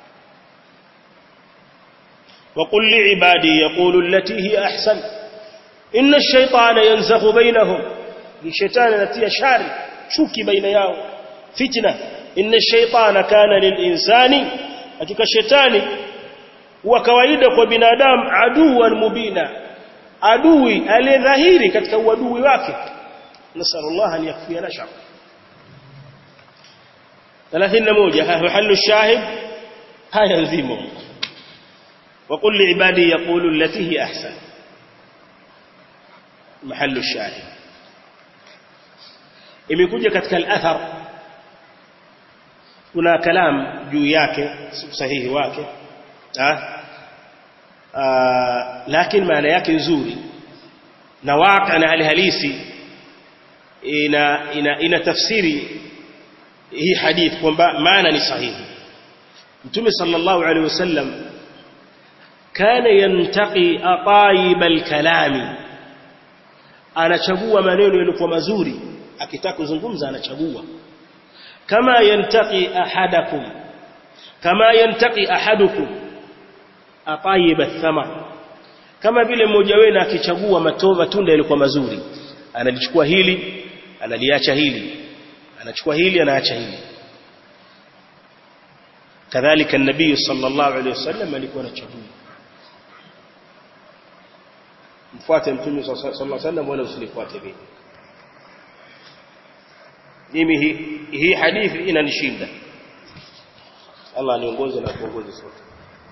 وقل لعبادي يقولوا التي هي أحسن إن الشيطان ينزغ بينهم الشيطان نتي شاري شوكي بين ياو فتنة إن الشيطان كان للإنسان hakika shetani huwa kawaida kwa binadamu aduwan mubina adui aliyedhahiri katika uadui wake nasallallahu an yakfiyana shar 31 mahallu shahid haya nzimo وقل لعبادي يقولوا التي هي احسن محل الشاهد imekuja katika al-athar kuna kalam juu yake sahihi wake ah lakini maana yake nzuri na waka na hali halisi ina ina, ina tafsiri hii hadith kwamba maana ni sahihi mtume sallallahu alaihi wasallam kana yantaqi atayib alkalami anachagua maneno yaliokuwa mazuri akitaka kuzungumza anachagua kama yantaqi ahadakum kama yantaqi ahadukum atayib athamar kama vile mmoja wenu akichagua matova tunda yaliokuwa mazuri analichukua hili analiacha hili anachukua hili anaacha hili kadhalika nabii sallallahu alaihi wasallam alikuwa anachagua mfuate mtume sallallahu alaihi wasallam wala usinifuate mimi mimi hii hii hadithi inanishinda Allah niongoze na kuongoze sote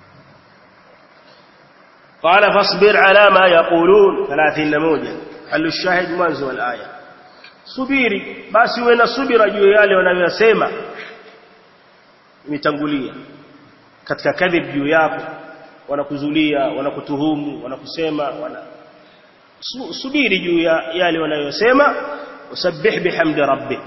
قال فاصبر على ما يقولون 31 حل الشاهد mwanzo wa aya subiri basi uwe na subira juu yale wanayosema imetangulia katika kadhib juu yako wanakuzulia wanakutuhumu wanakusema wana subiri juu ya yale wanayosema usabbih bihamdi rabbik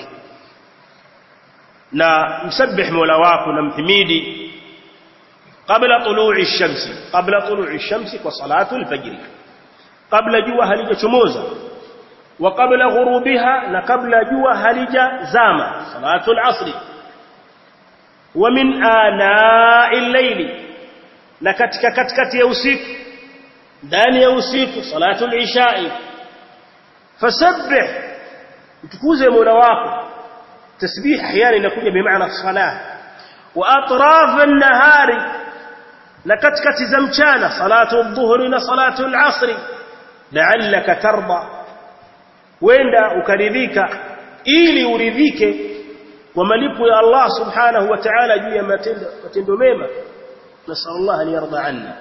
na msabbih mola wako na mhimidi قبل طلوع الشمس قبل طلوع الشمس وصلاه الفجر قبل جوا halijachomoza وقبل غروبها na kabla jua halijazama salatu al-asr ومن آناء الليل na katika katikati ya usiku ndani ya usiku salatu al-isha fasabbih utukuze mola wako tasbih ahyana inakuja bimaana salah wa atraf an-nahari na katikati za mchana salatu adh-dhuhri na salatu al-asr la'allaka tarda wenda ukaridhika ili uridhike kwa malipo ya Allah subhanahu wa ta'ala juu ya matendo matendo mema nasallallahu an yarda anna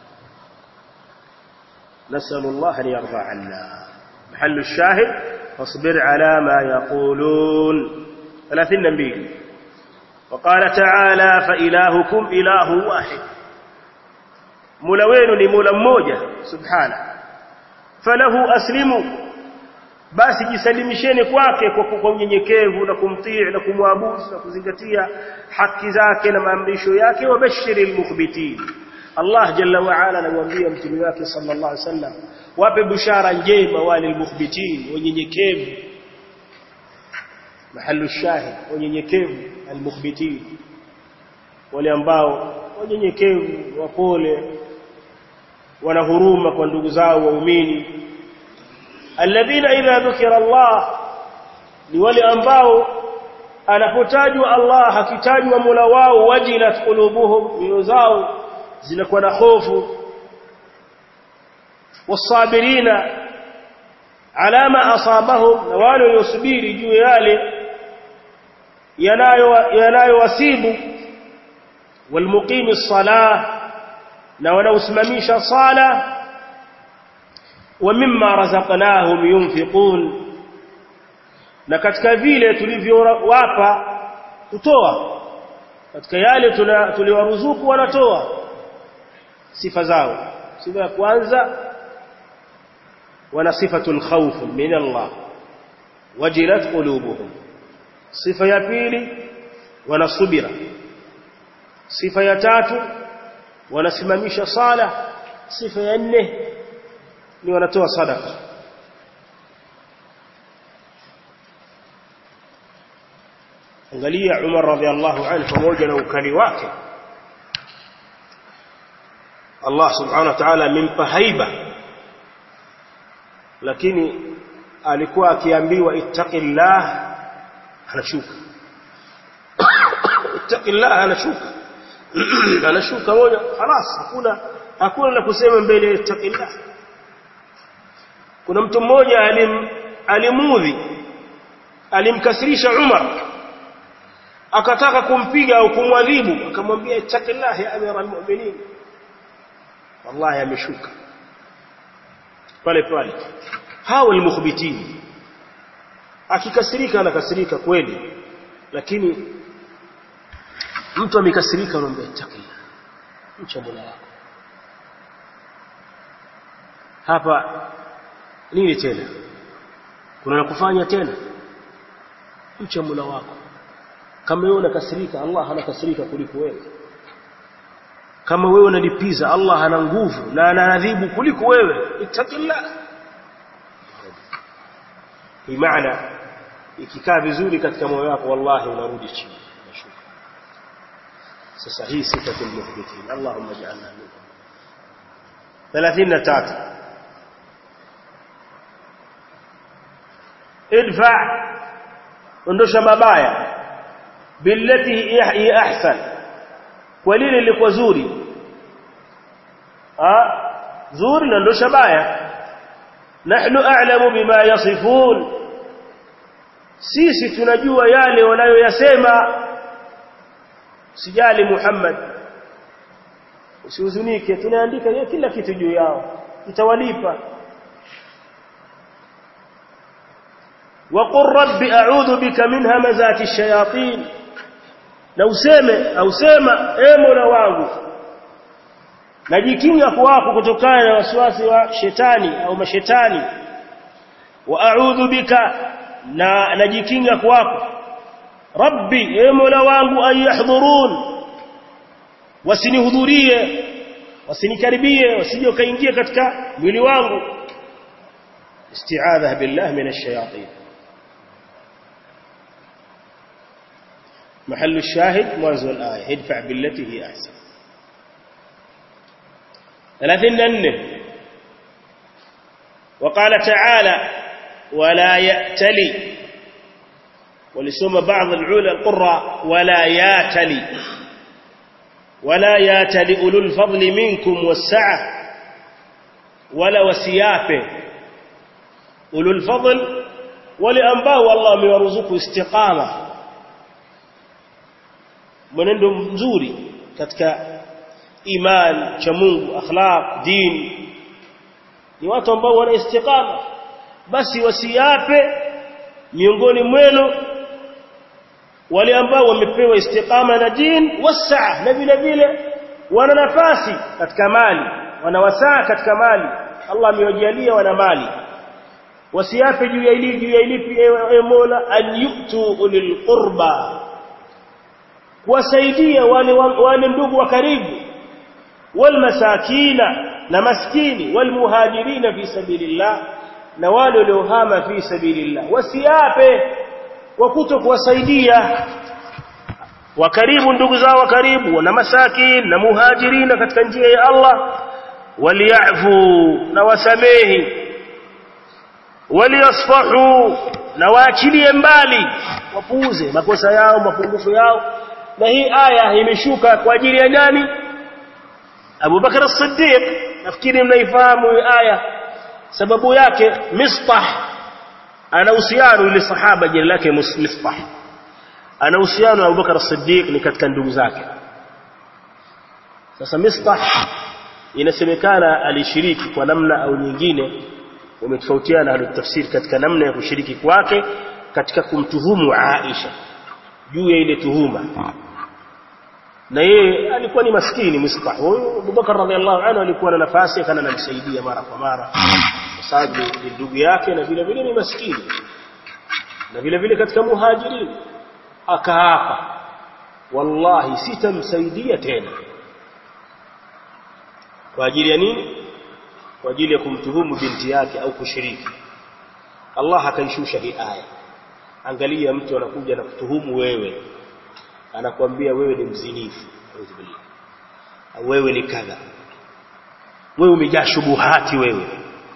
nasallallahu an yarda anna محل الشاهد فاصبر على ما يقولون 32 وقال تعالى فإلهكم إله واحد مولا wenu ni mola mmoja subhana falahu aslimu basi jisalimisheni kwake kwa unyenyekevu na kumtii na kumwabudu na kuzingatia haki zake na maamrisho yake wabashiri almukhbitin Allah jalla wa ala anamwambia mtume wake sallallahu alaihi wasallam wape bushara njema wale almukhbitin wanyenyekevu mahallu shahid wanyenyekevu almukhbitin wale ambao wanyenyekevu wapole wana huruma kwa ndugu zao waumini alladhina idha dhukira Allah ni wale ambao anapotajwa Allah hakitajwa Mola wao wajilat qulubuhum mioyo zao zinakuwa na hofu wasabirina ala ma asabahum na wale waliosubiri juu yale yanayo yanayowasibu walmuqimi as-salah na wanaosimamisha sala wa mimma razaqnahum yunfiqun na katika vile tulivyowapa kutoa katika yale tuliwaruzuku wanatoa sifa zao sifa ya kwanza wana sifatul khawf min Allah wajilat qulubuhum sifa ya pili wana subira sifa ya tatu wanasimamisha sala sifa ya nne ni wanatoa sadaka angalia Umar radhiallahu anhu pamoja na ukali wake Allah subhanahu wa ta'ala amempa haiba lakini alikuwa akiambiwa ittaqillah anashuka ittaqillah anashuka anashuka moja خلاص hakuna hakuna la kusema mbele ittaqillah kuna mtu mmoja alim alimudhi alimkasirisha Umar akataka kumpiga au kumwadhibu akamwambia ittaqillah ya amira almu'minin wallahi ameshuka pale pale hawa almukhbitin akikasirika anakasirika kweli lakini mtu amekasirika anamwambia ittaqillah mcha Mola wako hapa nini tena kuna kufanya tena mcha Mola wako kama wewe unakasirika Allah anakasirika kuliko wewe kama wewe unalipiza Allah ana nguvu na anaadhibu kuliko wewe ittaqillah hii maana ikikaa vizuri katika moyo wako wallahi unarudi chini unashuka sasa hii sifa muthbitin Allahumma ij'alna minhum 33 idfa ondosha mabaya billati hi ahsan kwa lile liko zuri ah zuri na ondosha baya nahnu a'lamu bima yasifun sisi tunajua yale wanayoyasema sijali Muhammad usihuzunike tunaandika kila kitu juu yao itawalipa وقل رب أعوذ بك من همزات الشياطين na useme au sema e Mola wangu najikinga kwako kutokana na wasiwasi wa shetani au mashetani wa a'udhu bika na najikinga kwako rabbi e Mola wangu an yahdhurun wasinihudhurie wasinikaribie wasije kaingia katika mwili wangu isti'adha billah min ash-shayatin محل الشاهد منزل الآية ادفع بالتي هي أحسن ثلاثين أنه وقال تعالى ولا يأتلي ولسوم بعض العلى القراء ولا ياتلي ولا ياتلي أولو الفضل منكم والسعة ولا وسيافه أولو الفضل ولأنباه والله ميرزقه استقامة mwenendo mzuri katika iman cha Mungu akhlaq din ni watu ambao wana istiqama basi wasiape miongoni mwenu wale ambao wamepewa istiqama na din wasaa na vile vile wana nafasi katika mali wana wasaa katika mali Allah amewajalia wana mali wasiape juu ya ili juu ya ilipi ewe Mola an yu'tu ulil qurba kuwasaidia wale wale ndugu wa karibu walmasakina na maskini walmuhajirina fi sabilillah na wale waliohama fi sabilillah wasiape kwa kuto kuwasaidia wa karibu ndugu zao wa karibu na masakin na muhajirina katika njia ya Allah waliafu na wasamehi waliasfahu na waachilie mbali wapuuze makosa yao mapungufu yao na hii aya imeshuka kwa ajili ya nani Abu Bakar as-Siddiq nafikiri mnaifahamu hii aya sababu yake Mistah ana uhusiano ile sahaba jina lake Mistah ana uhusiano na Abu Bakar as-Siddiq ni katika ndugu zake sasa Mistah inasemekana alishiriki kwa namna au nyingine wametofautiana alotafsiri katika namna ya kushiriki kwake katika kumtuhumu Aisha juu ya ile tuhuma na yeye alikuwa ni maskini Mistah huyo Abubakar radhiallahu anhu alikuwa na nafasi kana anamsaidia mara kwa mara kwa sababu ni ndugu yake na vile vile ni maskini na vile vile katika muhajirin akaapa wallahi sitamsaidia tena kwa ajili ya nini kwa ajili ya kumtuhumu binti yake au kushiriki Allah akaishusha hii aya angalia mtu anakuja na kutuhumu wewe anakuambia wewe ni mzinifu au wewe ni kadha wewe umejaa shubuhati wewe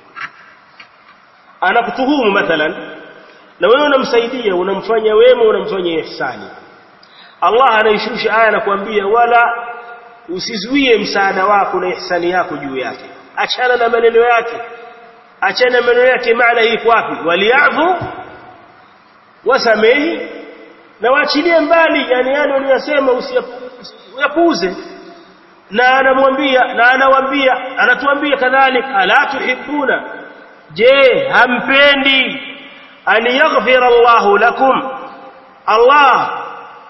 anakutuhumu mathalan na wewe unamsaidia unamfanya wema unamfanya ihsani Allah anaishusha aya anakuambia wala usizuie msaada wako na ihsani yako juu yake achana na maneno yake achana na maneno yake maana hii wapi waliafu wasamehi na waachilie mbali yani yale waliyosema usiyapuuze na anamwambia na anawaambia anatuambia kadhalika ala tuhibuna je hampendi an yaghfira Allah lakum Allah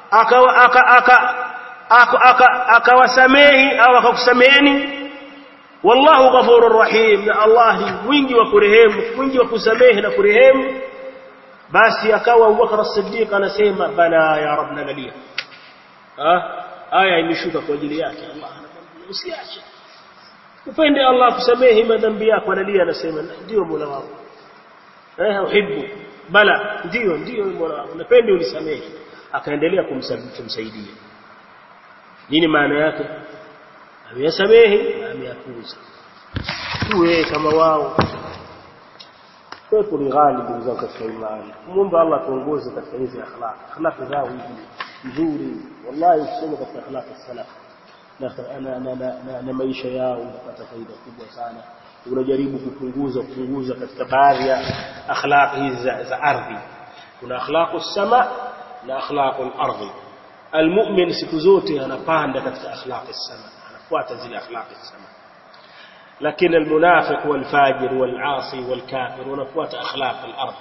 akawasamehi au akakusameheni wallahu ghafurur rahim na Allah ni mwingi wa kurehemu mwingi wa kusamehe na kurehemu basi akawa Abubakar as-Siddiq anasema bala ya rabbna lalia ah aya imeshuka kwa ajili yake Allah anamwambia usiache upende Allah kusamehe madhambi yako analia anasema ndio Mola wangu eh uhibbu bala ndio ndio Mola wangu napenda unisamehe akaendelea kumsaidia nini maana yake ameyasamehe ameyapuuza tuwe kama wao kwetu ni ghali ndugu zangu katika imani muombe Allah tuongoze katika hizi akhlaq akhlaq zao hizi nzuri wallahi ukisoma katika akhlaq salaf na na na na maisha yao unapata faida kubwa sana unajaribu kupunguza kupunguza katika baadhi ya akhlaq hizi za, za ardhi kuna akhlaqu sama na akhlaqu al-ardhi almu'min siku zote anapanda katika akhlaqi sama anafuata zile akhlaqi sama lakini almunafiq walfajir walasi walkafir wanafuata akhlaq al-ardh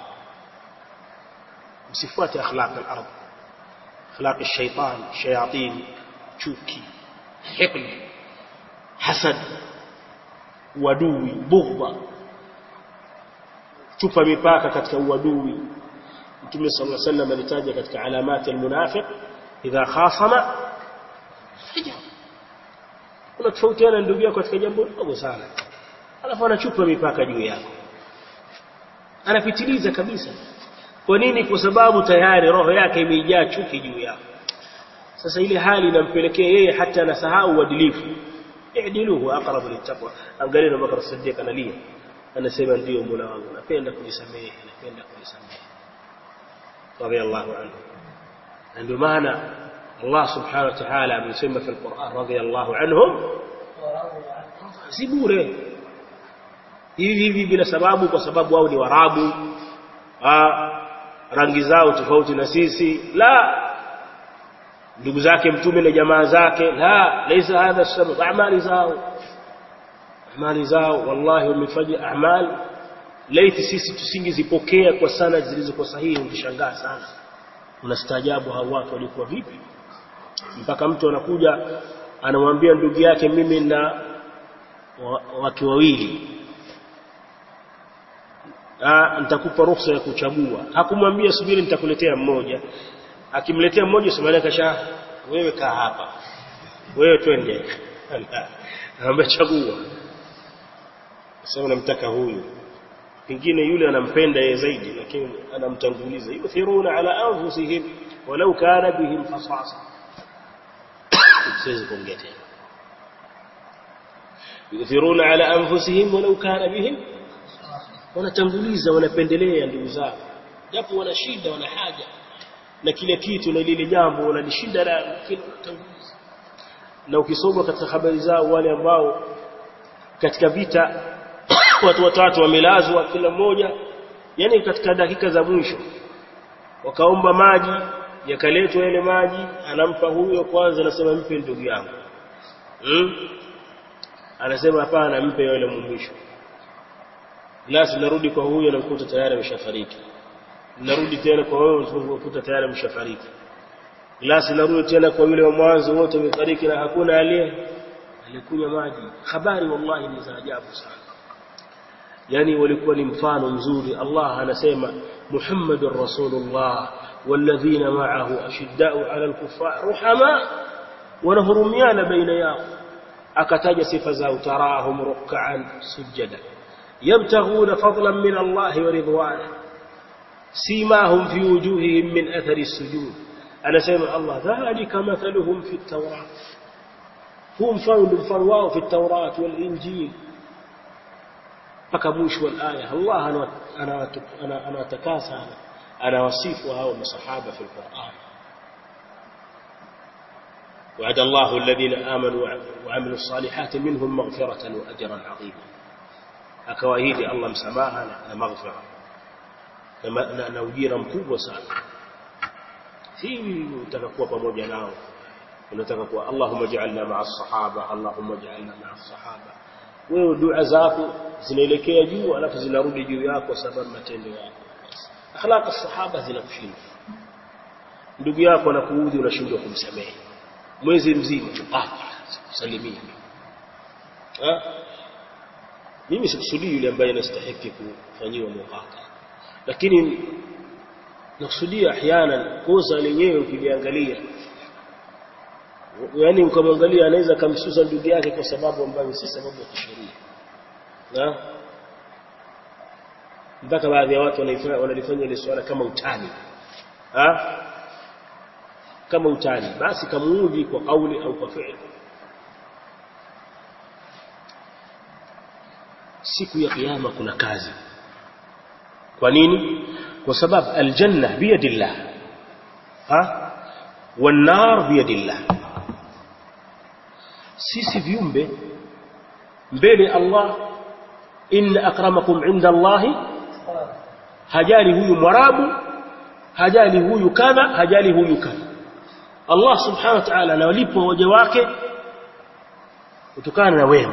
msifuate akhlaq al-ardh akhlaq ash-shaytan shayatin chuki hikm hasad wadui bughda chupa mipaka katika uadui Mtume صلى الله عليه وسلم alitaja katika alamati almunafiq idha khasama hija unatofautiana ndugu yako katika jambo dogo sana alafu anachupa mipaka juu yako anapitiliza kabisa kwa nini kwa sababu tayari roho yake imejaa chuki juu yako sasa ile hali inampelekea yeye hata anasahau uadilifu i'diluhu aqrabu littaqwa angalia Bakar Siddiq analia anasema ndio Mola wangu napenda kujisamehe napenda kujisamehe radiyallahu anhu ndio maana Allah subhanahu wa ta'ala amesema katika Qur'an radiyallahu anhum si bure hivi hivi bila sababu kwa sababu wao ni warabu rangi zao tofauti na sisi la ndugu zake mtume na jamaa zake la laysa hadha sabab amali zao amali zao wallahi wamefanya amali laiti sisi tusingezipokea kwa sana zilizokuwa sahihi ungeshangaa sana unastaajabu hao watu walikuwa vipi mpaka mtu anakuja anamwambia ndugu yake mimi na wake wawili ah nitakupa ruhusa ya kuchagua hakumwambia subiri nitakuletea mmoja akimletea mmoja Somalia kasha wewe kaa hapa wewe twende anamwambia chagua sasa namtaka huyu pengine yule anampenda yeye zaidi lakini anamtanguliza yuthiruna ala anfusihim walau kana bihim khasasa siwezi kuongea tena yuthiruna ala anfusihim walau kana bihim wanatanguliza wanapendelea ndugu zao japo wana shida wana haja na kile kitu na lile jambo wanalishinda la lakini wanatanguliza na ukisoma katika habari zao wale ambao katika vita watu watatu wamelazwa kila mmoja yani katika dakika za mwisho wakaomba maji yakaletwa yale maji anampa huyo kwanza anasema mpe ndugu yangu hmm? anasema hapana mpe yule mwisho glasi narudi kwa huyo namkuta tayari ameshafariki narudi tena kwa wewe unakuta tayari ameshafariki glasi narudi tena kwa yule wa mwanzo wote wamefariki na hakuna aliye alikunywa maji habari wallahi ni za ajabu sana yani walikuwa ni mfano mzuri Allah anasema Muhammadur Rasulullah والذين معه أشداء على الكفار رحماء ونهرميان بين ياو أكتاج صفة تراهم ركعا سجدا يبتغون فضلا من الله ورضوانه سيماهم في وجوههم من أثر السجود أنا سيما الله ذلك مثلهم في التوراة هم فول فرواه في التوراة والإنجيل فكموش والآية الله أنا, أنا, أنا, أنا تكاسى أنا, أنا وصيفها ومصحابة في القرآن وعد الله الذين آمنوا وعملوا الصالحات منهم مغفرة وأجرا عظيما akawaahidi Allah msamaha na maghfira na, na ujira mkubwa sana si unataka kuwa pamoja nao unataka kuwa Allahumma ja'alna ma'a sahaba Allahumma ja'alna ma'a sahaba wewe dua zako zinaelekea juu alafu zinarudi juu yako sababu matendo yako akhlaq sahaba zinakushinda ndugu yako anakuudhi unashindwa kumsamehe mwezi mzima hapa salimia mimi sikusudii yule ambaye anastahili kufanyiwa muhaka lakini nakusudia ahyana kosa lenyewe ukiliangalia yani ukamwangalia anaweza kamsusa ndugu yake kwa sababu ambayo si sababu ya kisheria na mpaka baadhi ya watu wanalifanya ile swala kama utani ha? kama utani basi kamuudhi kwa kauli au kwa fi'li siku ya kiyama kuna kazi kwa nini kwa sababu aljanna biyadillah ha والنار biyadillah sisi viumbe mbele Allah inna akramakum inda Allah hajali huyu mwarabu hajali huyu kadha hajali huyu kadha Allah subhanahu wa ta'ala anawalipa waja wake kutokana na wema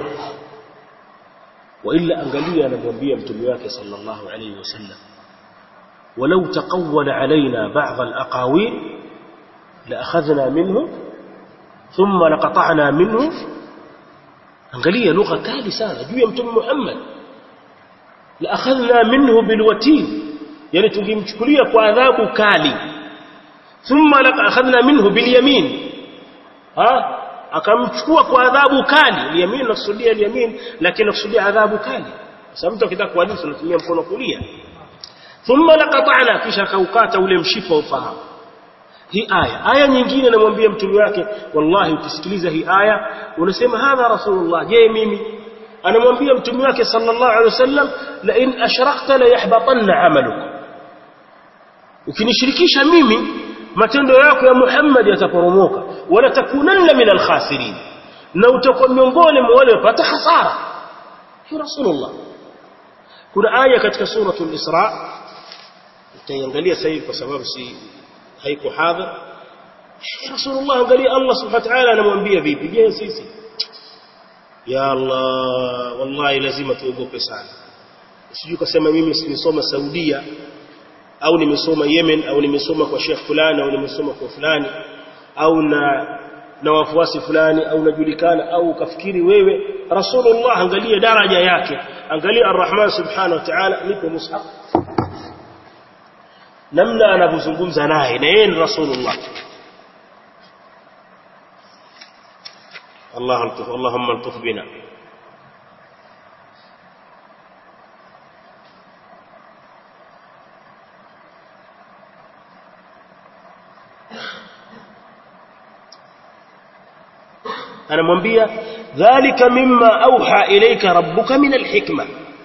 وإلا أنقليا نبوبيا متمياك صلى الله عليه وسلم ولو تقول علينا بعض الأقاويل لأخذنا منه ثم لقطعنا منه أنقليا لغة كالي سانة جوية متم محمد لأخذنا منه بالوتين يعني تنجيم تشكلية وعذاب كالي ثم لأخذنا منه باليمين ها akamchukua kwa adhabu kali yamin nakusudia yamin lakini nakusudia adhabu kali sababu mtu akitaka kuhadithi unatumia mkono kulia thumma laqata'na kisha kaukata ule mshipa ufahamu hii aya aya nyingine namwambia mtume wake wallahi ukisikiliza hii aya unasema hadha rasulullah je mimi anamwambia mtume wake sallallahu alaihi wasallam la in ashrakta la yahbatanna amaluka ukinishirikisha mimi matendo yako ya Muhammad yataporomoka wala takunanna min alkhasirin na utakuwa miongoni mwa wale wapata hasara hi rasulullah kuna aya katika suratul isra utaiangalia sasa hivi kwa sababu si haiko hadha rasulullah angalia Allah subhanahu wa ta'ala anamwambia vipi je sisi ya Allah wallahi lazima tuogope sana sijui kusema mimi nimesoma Saudia au nimesoma Yemen au nimesoma kwa Sheikh fulani au nimesoma kwa fulani au na na wafuasi fulani au najulikana au ukafikiri wewe Rasulullah angalia daraja yake angalia Ar-Rahman subhanahu wa ta'ala nipo mushaf namna anavyozungumza naye na yeye ni Rasulullah Allah altuf Allahumma altuf bina anamwambia dhalika mimma auha ilayka rabbuka min alhikma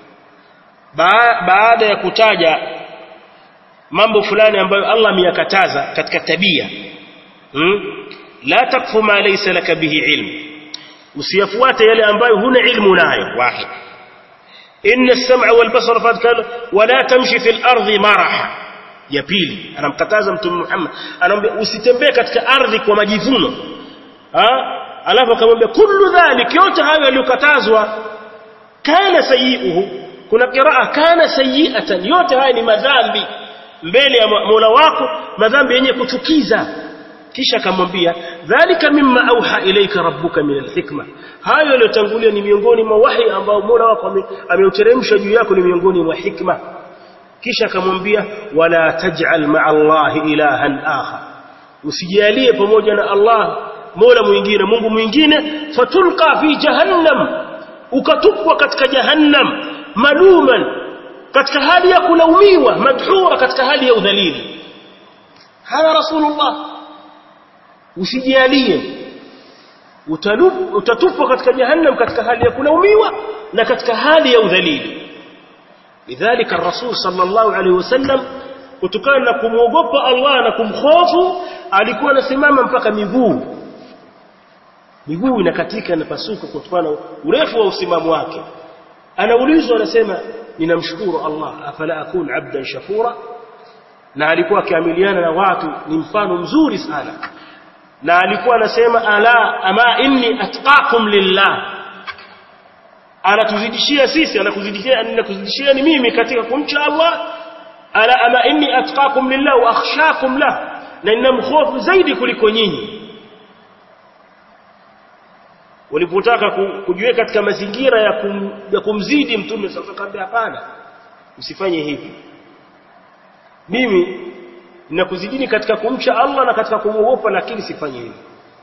baada ya kutaja mambo fulani ambayo Allah ameyakataza katika tabia hmm? la takfu ma laysa laka bihi ilm usiyafuate yale ambayo huna ilmu nayo wahid inna as-sam'a wal basara fadhkar wa la tamshi fil ardi maraha ya pili anamkataza mtume Muhammad anamwambia usitembee katika ardhi kwa majivuno ha alafu akamwambia kullu dhalik yote hayo yaliyokatazwa kana sayiuhu kuna qiraa kana sayiatan yote haya ni madhambi mbele ya Mola wako madhambi yenye kuchukiza kisha akamwambia dhalika mimma auha ilayka rabbuka min alhikma hayo yaliyotangulia ni miongoni mwa wahi ambao Mola wako ameuteremsha juu yako ni miongoni mwa hikma kisha akamwambia wala taj'al ma'a allahi ilahan akhar usijalie pamoja na Allah Mola mwingine Mungu mwingine fatulqa fi jahannam ukatupwa katika jahannam maluman katika hali ya kulaumiwa madhura katika hali ya udhalili haya rasulullah usijalie utatupwa katika jahannam katika hali ya kulaumiwa na katika hali ya udhalili lidhalika rasul sallallahu alaihi wasallam kutokana na kumwogopa Allah na kumhofu alikuwa anasimama mpaka miguu miguu inakatika na pasuka kutokana na urefu wa usimamo wake anaulizwa anasema ninamshukuru Allah afala akun abdan shakura na alikuwa akiamiliana na watu ni mfano mzuri sana na alikuwa anasema ala ama inni atqakum lillah anatuzidishia sisi anakuzidishia anakuzidishia ni mimi katika kumcha Allah ala ama inni atqakum lillah wa akhshakum lah na ninamkhofu zaidi kuliko nyinyi walipotaka kujiweka katika mazingira ya, kum, ya kumzidi mtume sasa akamwambia hapana usifanye hivi mimi ninakuzidini katika kumcha Allah na katika kumwogopa lakini sifanye hivi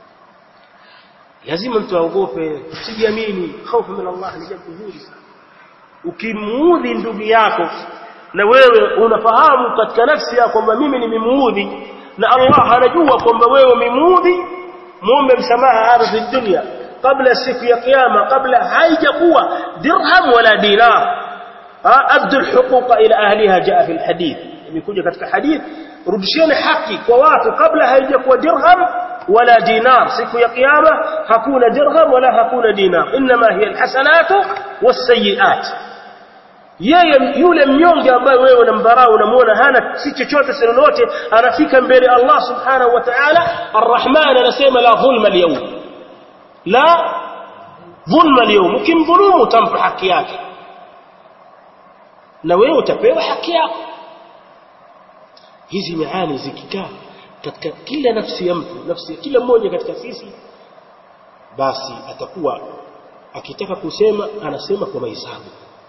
lazima mtu aogope usijiamini hofu min Allah ni jambo zuri sana ukimuudhi ndugu yako na wewe unafahamu katika nafsi yako kwamba mimi nimemuudhi na Allah anajua kwamba wewe umemuudhi muombe msamaha hapa fi dunia kabla siku ya kiyama kabla haijakuwa dirham wala dinar addu alhuquqa ila ahliha jaa fi alhadith imekuja katika hadith rudisheni haki kwa watu kabla haijakuwa dirham wala dinar siku ya kiyama hakuna dirham wala hakuna dinar inma hiya alhasanatu wasayiat yeye yule mnyonge ambaye wewe unamdharau unamuona hana si chochote si lolote anafika mbele Allah subhanahu wa ta'ala arrahman anasema la dhulma alyawm la dhulma alyawm ukimdhulumu utampa haki yake na wewe utapewa haki yako hizi maani zikikaa katika kila nafsi ya mtu nafsi ya kila mmoja katika sisi basi atakuwa akitaka kusema anasema kwa mahesabu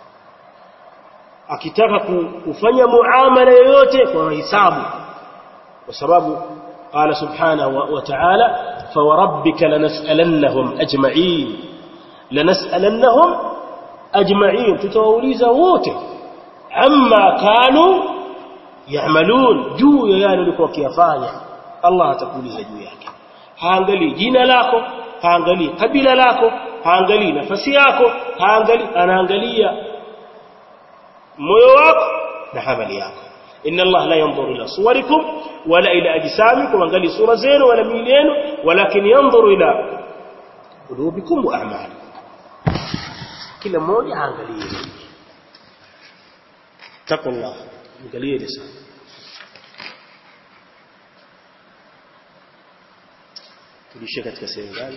akitaka kufanya muamala yoyote kwa mahesabu kwa sababu qala subhanahu wa ta'ala فوربك لنسألنهم أجمعين لنسألنهم أجمعين تتووليز wote amma kanu ya'malun juu ya yale walikuwa wakiyafanya Allah atakuuliza juu yake haangalii jina lako haangalii kabila lako haangalii nafasi yako haangalii anaangalia moyo wako na amali yako inna Allah la yanzuru ila suwarikum wala ila ajsamikum angali sura zenu wala miili yenu walakin yanzuru ila qulubikum wa a'malikum kila mmoja aangalie taqullah angalieni sana tulishia katika sehemu gani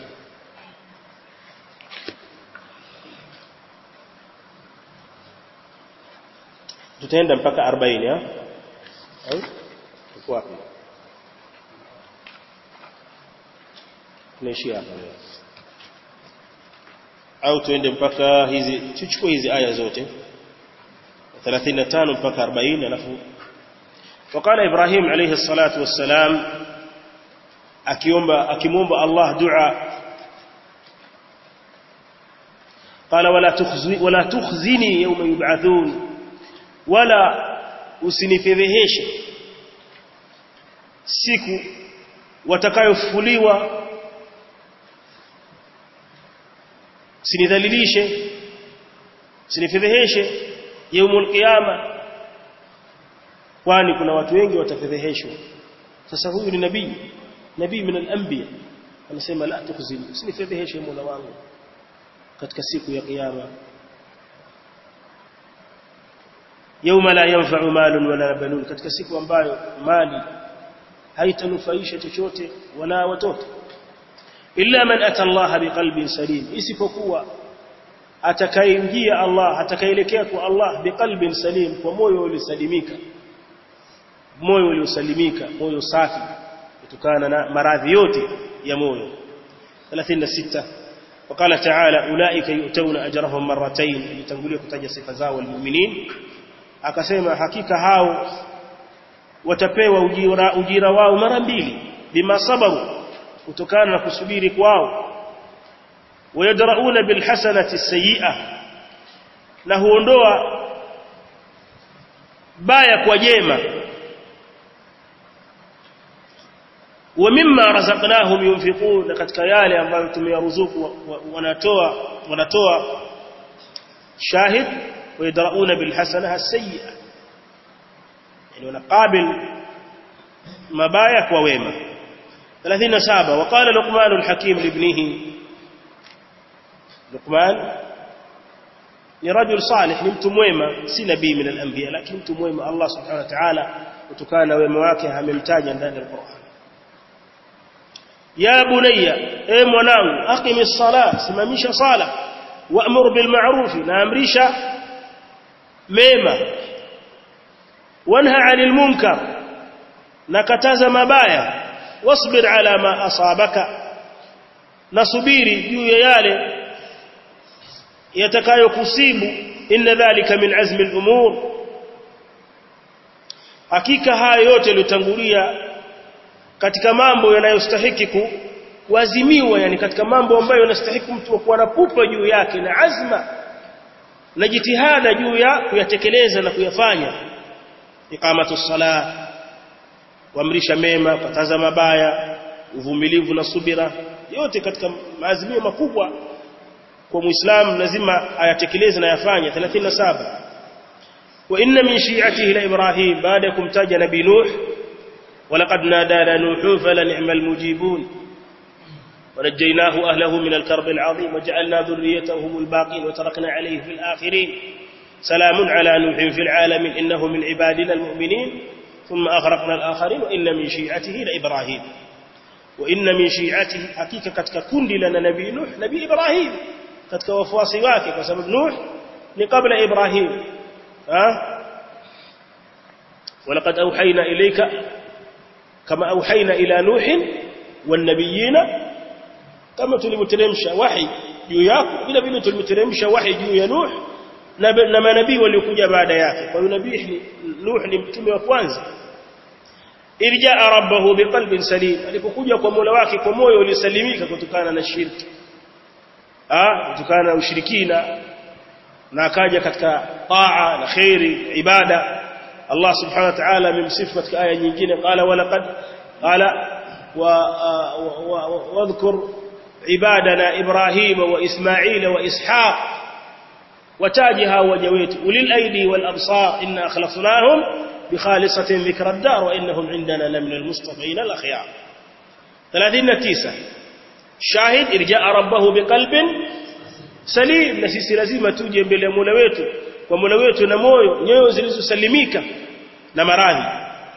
tutaenda mpaka 40 ha au tuko wapi tunaishia hapa leo au tuende mpaka hizi tuchukue hizi aya zote 35 mpaka 40 alafu وقال ابراهيم عليه الصلاه والسلام akiomba akimwomba Allah dua قال ولا تخزني ولا تخزني يوم يبعثون wala usinifedheheshe siku watakayofufuliwa usinidhalilishe usinifedheheshe yaumul qiyama kwani kuna watu wengi watafedheheshwa sasa huyu ni nabii nabii min al-anbiya anasema la tukhzini usinifedheheshe mola wangu katika siku ya kiyama yauma la yanfa'u malun wala banun katika siku ambayo mali haitanufaisha chochote wala watoto illa man ata Allah biqalbin salim isipokuwa atakayeingia Allah atakayeelekea kwa Allah biqalbin salim kwa moyo uliosalimika moyo uliosalimika moyo safi kutokana na maradhi yote ya moyo 36 وقال تعالى اولئك يؤتون اجرهم مرتين litangulia kutaja sifa zao walmu'minin akasema hakika hao watapewa ujira, ujira wao mara mbili bima sabaru kutokana na kusubiri kwao wayadrauna bilhasanati sayyi'a na huondoa baya kwa jema wa mimma razaqnahum yunfiqun katika yale ambayo tumeyaruzuku wanatoa wanatoa shahid wayadrauna bilhasana as-sayyi'a yani wanaqabil mabaya kwa wema 37 وقال لقمان الحكيم لابنه لقمان ni rajul salih ni mtu mwema si nabii min al-anbiya lakini mtu mwema Allah subhanahu wa ta'ala kutokana na wema wake amemtaja ndani ya Qur'an ya bunayya e mwanangu aqimis sala simamisha sala wa'mur bil ma'ruf na amrisha mema wanha 'anil munkar na kataza mabaya wasbir ala ma asabaka nasubiri juu ya yale yatakayokusibu inna dhalika min azmi al-umur hakika haya yote yaliyotangulia katika mambo yanayostahiki kuazimiwa yani katika mambo ambayo yanastahiki mtu kuwa na pupa juu yake na azma na jitihada juu ya kuyatekeleza na kuyafanya iqamatu sala kuamrisha mema kataza mabaya uvumilivu na subira yote katika maazimio makubwa kwa muislamu lazima ayatekeleze na yafanye 37 wa inna min shi'atihi la ibrahim baada ya kumtaja nabii nuh ولقد نادانا نوح فلنعم المجيبون ونجيناه أهله من الكرب العظيم وجعلنا ذريته هم الباقين وتركنا عليه في الآخرين سلام على نوح في العالمين إنه من عبادنا المؤمنين ثم أغرقنا الآخرين وإن من شيعته لإبراهيم وإن من شيعته حقيقة كتك كند لنا نبي نوح نبي إبراهيم كتك وفواصي واكي وسبب نوح لقبل إبراهيم ها ولقد أوحينا إليك كما أوحينا إلى نوح والنبيين كما tulimteremsha wahi juu yako vile vile tulimteremsha wahi juu ya Nuh na manabii waliokuja baada yake kwa hiyo nabii Nuh ni mtume wa kwanza irjaa rabbahu biqalbin salim alipokuja kwa Mola wake kwa moyo uliosalimika kutokana na shirki ah kutokana na ushirikina na akaja katika taa na khairi ibada Allah subhanahu wa ta'ala amemsifu katika aya nyingine qala walaqad qala wa wadhkur ibadana ibrahim wa ismaila wa ishaq watajiha waja wetu ulil aidi wal absar inna akhlafnahum بخالصة ذكر الدار وإنهم عندنا لمن المصطفين الأخيار 39 شاهد إرجاء ربه بقلب سليم na sisi lazima tuje mbele ya Mola wetu kwa Mola wetu na moyo nyoyo zilizosalimika na maradhi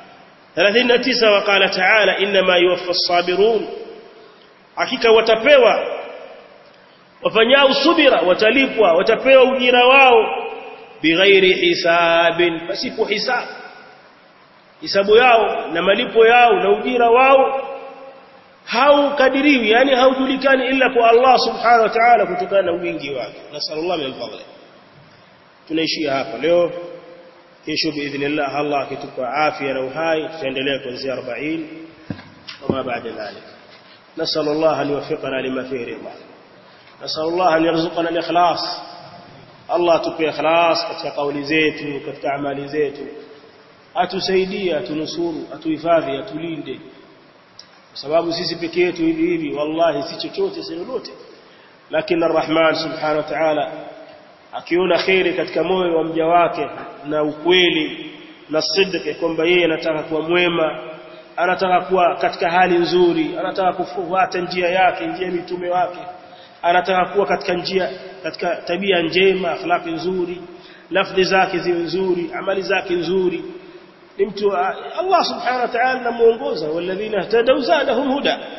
39 waqala ta'ala inma yuwaffa as-sabirun hakika watapewa wafanyao subira watalipwa watapewa ujira wao bighairi hisabin pasipo hisabu hisabu yao na malipo yao na ujira wao haukadiriwi yani haujulikani ila kwa Allah subhanahu wa ta'ala kutokana na wingi wake nasallallahu min fadli tunaishia hapa leo kesho biidhnillah Allah akitupa afya na uhai tutaendelea kuanzia 40 kama baada dhalik نسأل الله أن يوفقنا لما فيه رضا نسأل الله أن يرزقنا الإخلاص الله تبقى إخلاص katika kauli zetu katika amali zetu atusaidie atunusuru atuhifadhi atulinde kwa sababu sisi pekee yetu hivi hivi wallahi si chochote si lolote lakini arrahman subhanahu wa ta'ala akiona khairi katika moyo wa mja wake na ukweli na sidqi kwamba yeye anataka kuwa mwema anataka kuwa katika hali nzuri anataka kufuata njia yake njia mitume wake anataka kuwa katika njia katika tabia njema akhlaqi nzuri lafdhi zake ziwe nzuri amali zake nzuri ni mtu Allah subhanahu wa ta'ala anamuongoza walladhina ihtadaw zadahum huda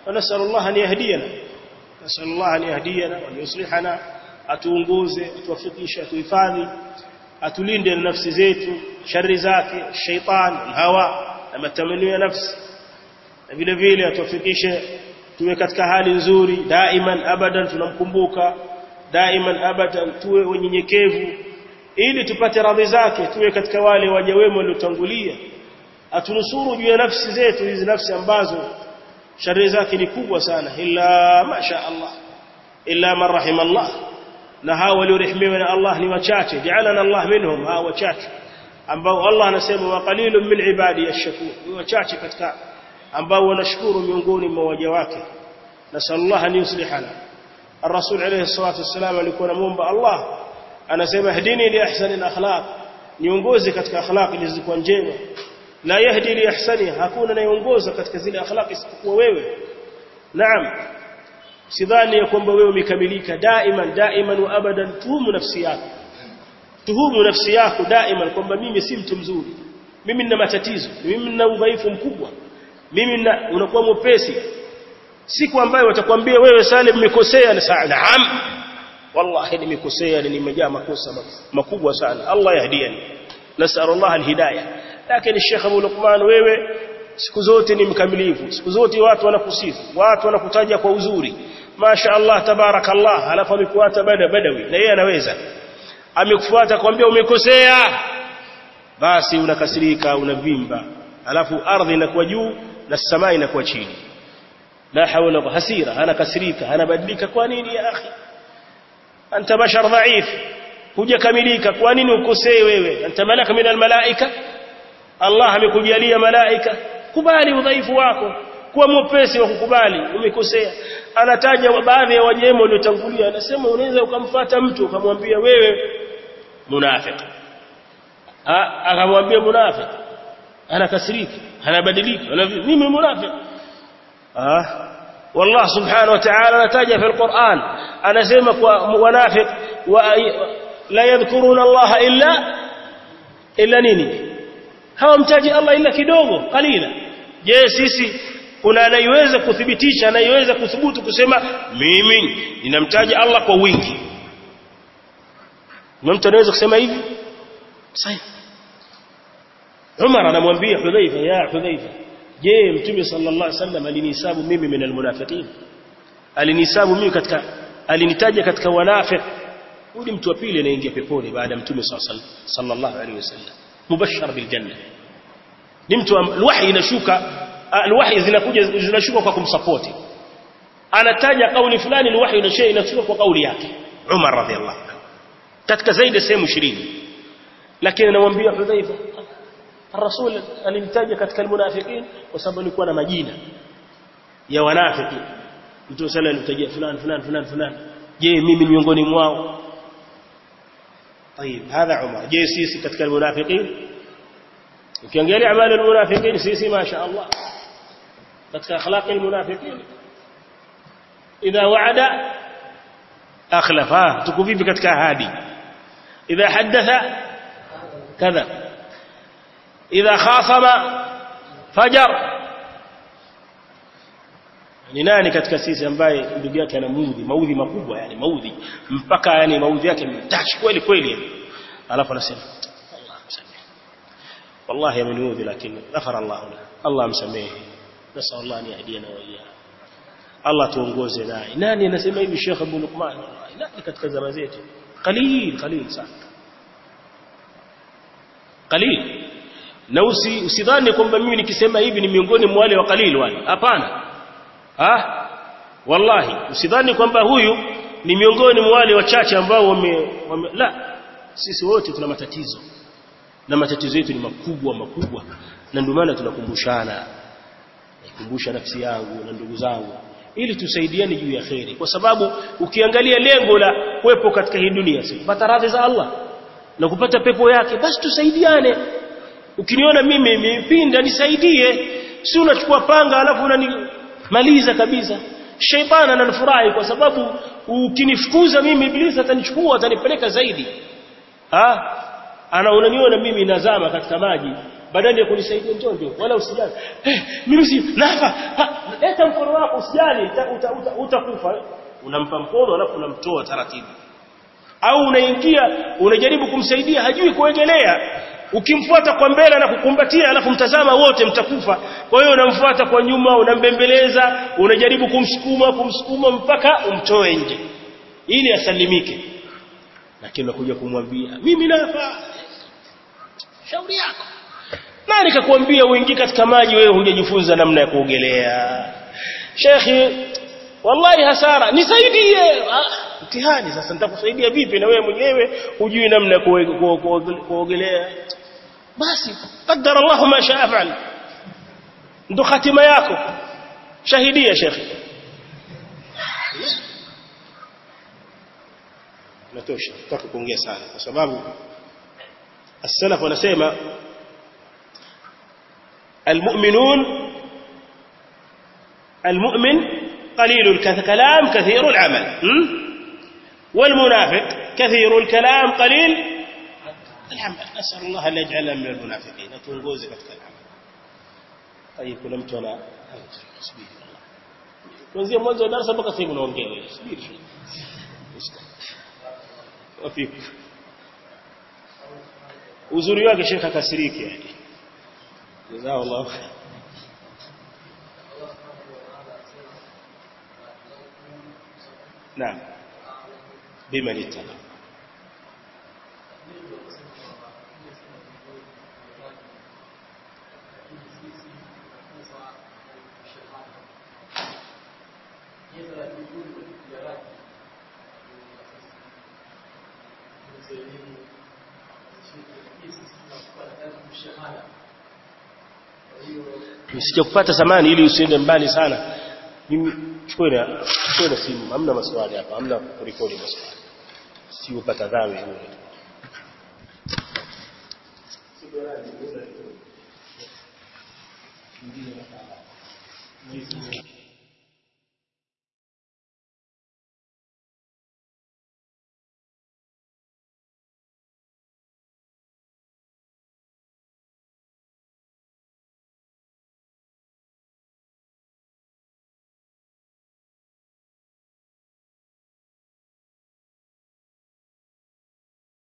ونسأل الله أن يهدينا نسأل الله أن يهدينا وأن يصلحنا atuongoze atuwafikishe atuhifadhi atulinde na nafsi zetu shari zake shaitan hawa na matamanio ya nafsi na vile vile atuwafikishe tuwe katika hali nzuri daiman abadan tunamkumbuka daiman abadan tuwe wenyenyekevu ili tupate radhi zake tuwe katika wale waja wema waliotangulia atunusuru juu ya nafsi zetu hizi nafsi ambazo shari zake ni kubwa sana illa masha Allah illa man rahima Allah na hao waliorehemiwa na Allah ni wachache ja'alana Allah minhum hao wachache ambao Allah anasema wa qalilun min ibadi yashkur ni wachache katika ambao wanashukuru miongoni mwa waja wake nasallallahu an yuslihana الرسول عليه الصلاه والسلام alikuwa anamuomba Allah anasema hdini li ahsani al-akhlaq niongoze katika akhlaq zilizokuwa njema la yahdi li ahsani hakuna anayeongoza katika zile akhlaq isipokuwa wewe naam sidhani ya kwamba wewe umekamilika daiman daiman wa abadan tuhumu nafsi yako tuhumu nafsi yako daiman kwamba mimi si mtu mzuri mimi nina matatizo mimi nina udhaifu mkubwa mimi nina unakuwa mwepesi siku ambayo watakwambia wewe Salim umekosea na saa naam wallahi nimekosea na nimejaa makosa makubwa sana Allah yahdiani nasal Allah alhidayah lakini Sheikh Abu Luqman wewe siku zote ni mkamilifu siku zote watu wanakusifu watu wanakutaja kwa uzuri Masha Allah tabarakallah alafu amekuata bada badawi na yeye anaweza amekufuata kwambia umekosea basi unakasirika unavimba alafu ardhi inakuwa juu na samaa inakuwa chini la hawla wala hasira anakasirika anabadilika kwa nini ya akhi anta bashar dhaif hujakamilika kwa nini ukosee wewe anta malaka min almalaika Allah amekujalia malaika kubali udhaifu wako kuwa mwepesi wa kukubali umekosea anataja baadhi ya wajema waliotangulia anasema unaweza ukamfata mtu ukamwambia wewe munafiki akamwambia munafiki anakasirika anabadilika mimi munafiki ah والله سبحانه وتعالى نتاج في القرآن أنا سيمك ونافق لا يذكرون الله إلا إلا نيني hawamtaji Allah ila kidogo kalila je sisi kuna anayeweza kuthibitisha anayeweza kuthubutu kusema mimi ninamtaja Allah kwa wingi mtu anaweza kusema hivi sahihi Umar anamwambia Hudhaifa ya Hudhaifa je mtume sallallahu alaihi wasallam alinihesabu mimi min almunafiqin alinihesabu mimi katika alinitaja katika wanafiq huyu mtu wa pili anaingia peponi baada ya mtume sallallahu alaihi wasallam mubashshar bil janna ni mtu alwahi inashuka alwahi zinakuja zinashuka kwa kumsupport anataja kauli fulani alwahi inashuka inashuka kwa kauli yake Umar radhiallahu anhu katika zaidi sehemu 20 lakini anamwambia Hudhaifa الرسول alimtaja katika almunafiqin kwa sababu alikuwa na majina ya wanafiki mtu sala alitajia fulani fulani fulani fulani je mimi miongoni mwao طيب هذا عمر je sisi katika almunafiqin ukiangalia amali almunafiqin sisi ma sha Allah katika akhlaq almunafiqin idha wa'ada akhlafa tuko vipi katika ahadi idha hadatha kadha idha khasama fajar ni nani katika sisi ambaye ndugu yake ana maudhi maudhi makubwa yani maudhi mpaka yani maudhi yake mtashi kweli kweli alafu anasema Allah msamehe wallahi ameniudhi lakini ghafara Allah lahu Allah msamehe nasa Allah ni hadiana wa iyya Allah tuongoze naye nani anasema hivi Sheikh Abu Luqman nani katika zama zetu qalil qalil sana qalil na usi, usidhani kwamba mimi nikisema hivi ni miongoni mwa wale wa qalil wale hapana ah wallahi usidhani kwamba huyu ni miongoni mwa wale wachache ambao wame, wame la sisi wote tuna matatizo na matatizo yetu ni makubwa makubwa na ndio maana tunakumbushana naikumbusha nafsi yangu na ndugu zangu ili tusaidiane juu ya kheri kwa sababu ukiangalia lengo la kuwepo katika hii dunia si kupata radhi za Allah na kupata pepo yake basi tusaidiane ukiniona mimi nimepinda nisaidie si unachukua panga alafu unanimaliza kabisa sheitani ananifurahi kwa sababu ukinifukuza mimi ibilisi atanichukua atanipeleka zaidi ha ana unaniona mimi nazama katika maji badala ya kunisaidia njoo njoo wala usijali eh mimi si nafa leta mkono wako usijali utakufa uta, uta, uta unampa mkono alafu unamtoa taratibu au unaingia unajaribu kumsaidia hajui kuegelea ukimfuata kwa mbele na kukumbatia alafu mtazama wote mtakufa kwa hiyo unamfuata kwa nyuma unambembeleza unajaribu kumsukuma kumsukuma mpaka umtoe nje ili asalimike lakini unakuja kumwambia mimi nafa shauri yako nani kakuambia uingie katika maji wewe hujajifunza namna ya kuogelea shekhi wallahi hasara nisaidie mtihani sasa nitakusaidia vipi na wewe mwenyewe hujui namna ya kuogelea basi qaddara Allah ma shaa fa'al ndo hatima yako shahidia shekhi natosha nataka kuongea sana kwa sababu as-salaf wanasema المؤمنون المؤمن قليل الكلام كثير العمل والمنافق كثير الكلام قليل العمل نسأل الله أن يجعلنا من المنافقين تنقوز katika العمل طيب kuna mtu ana subiri kuanzia mwanzo wa darasa mpaka sasa unaongea subiri wafiku uzuri wake shekha akasiriki yani جزاه الله خير نعم بمن اتبع Nisije kupata samani ili usiende mbali sana. Mimi chukue na chukue na simu, hamna maswali hapa, hamna kurekodi maswali. Si upata dhambi bure. Thank you.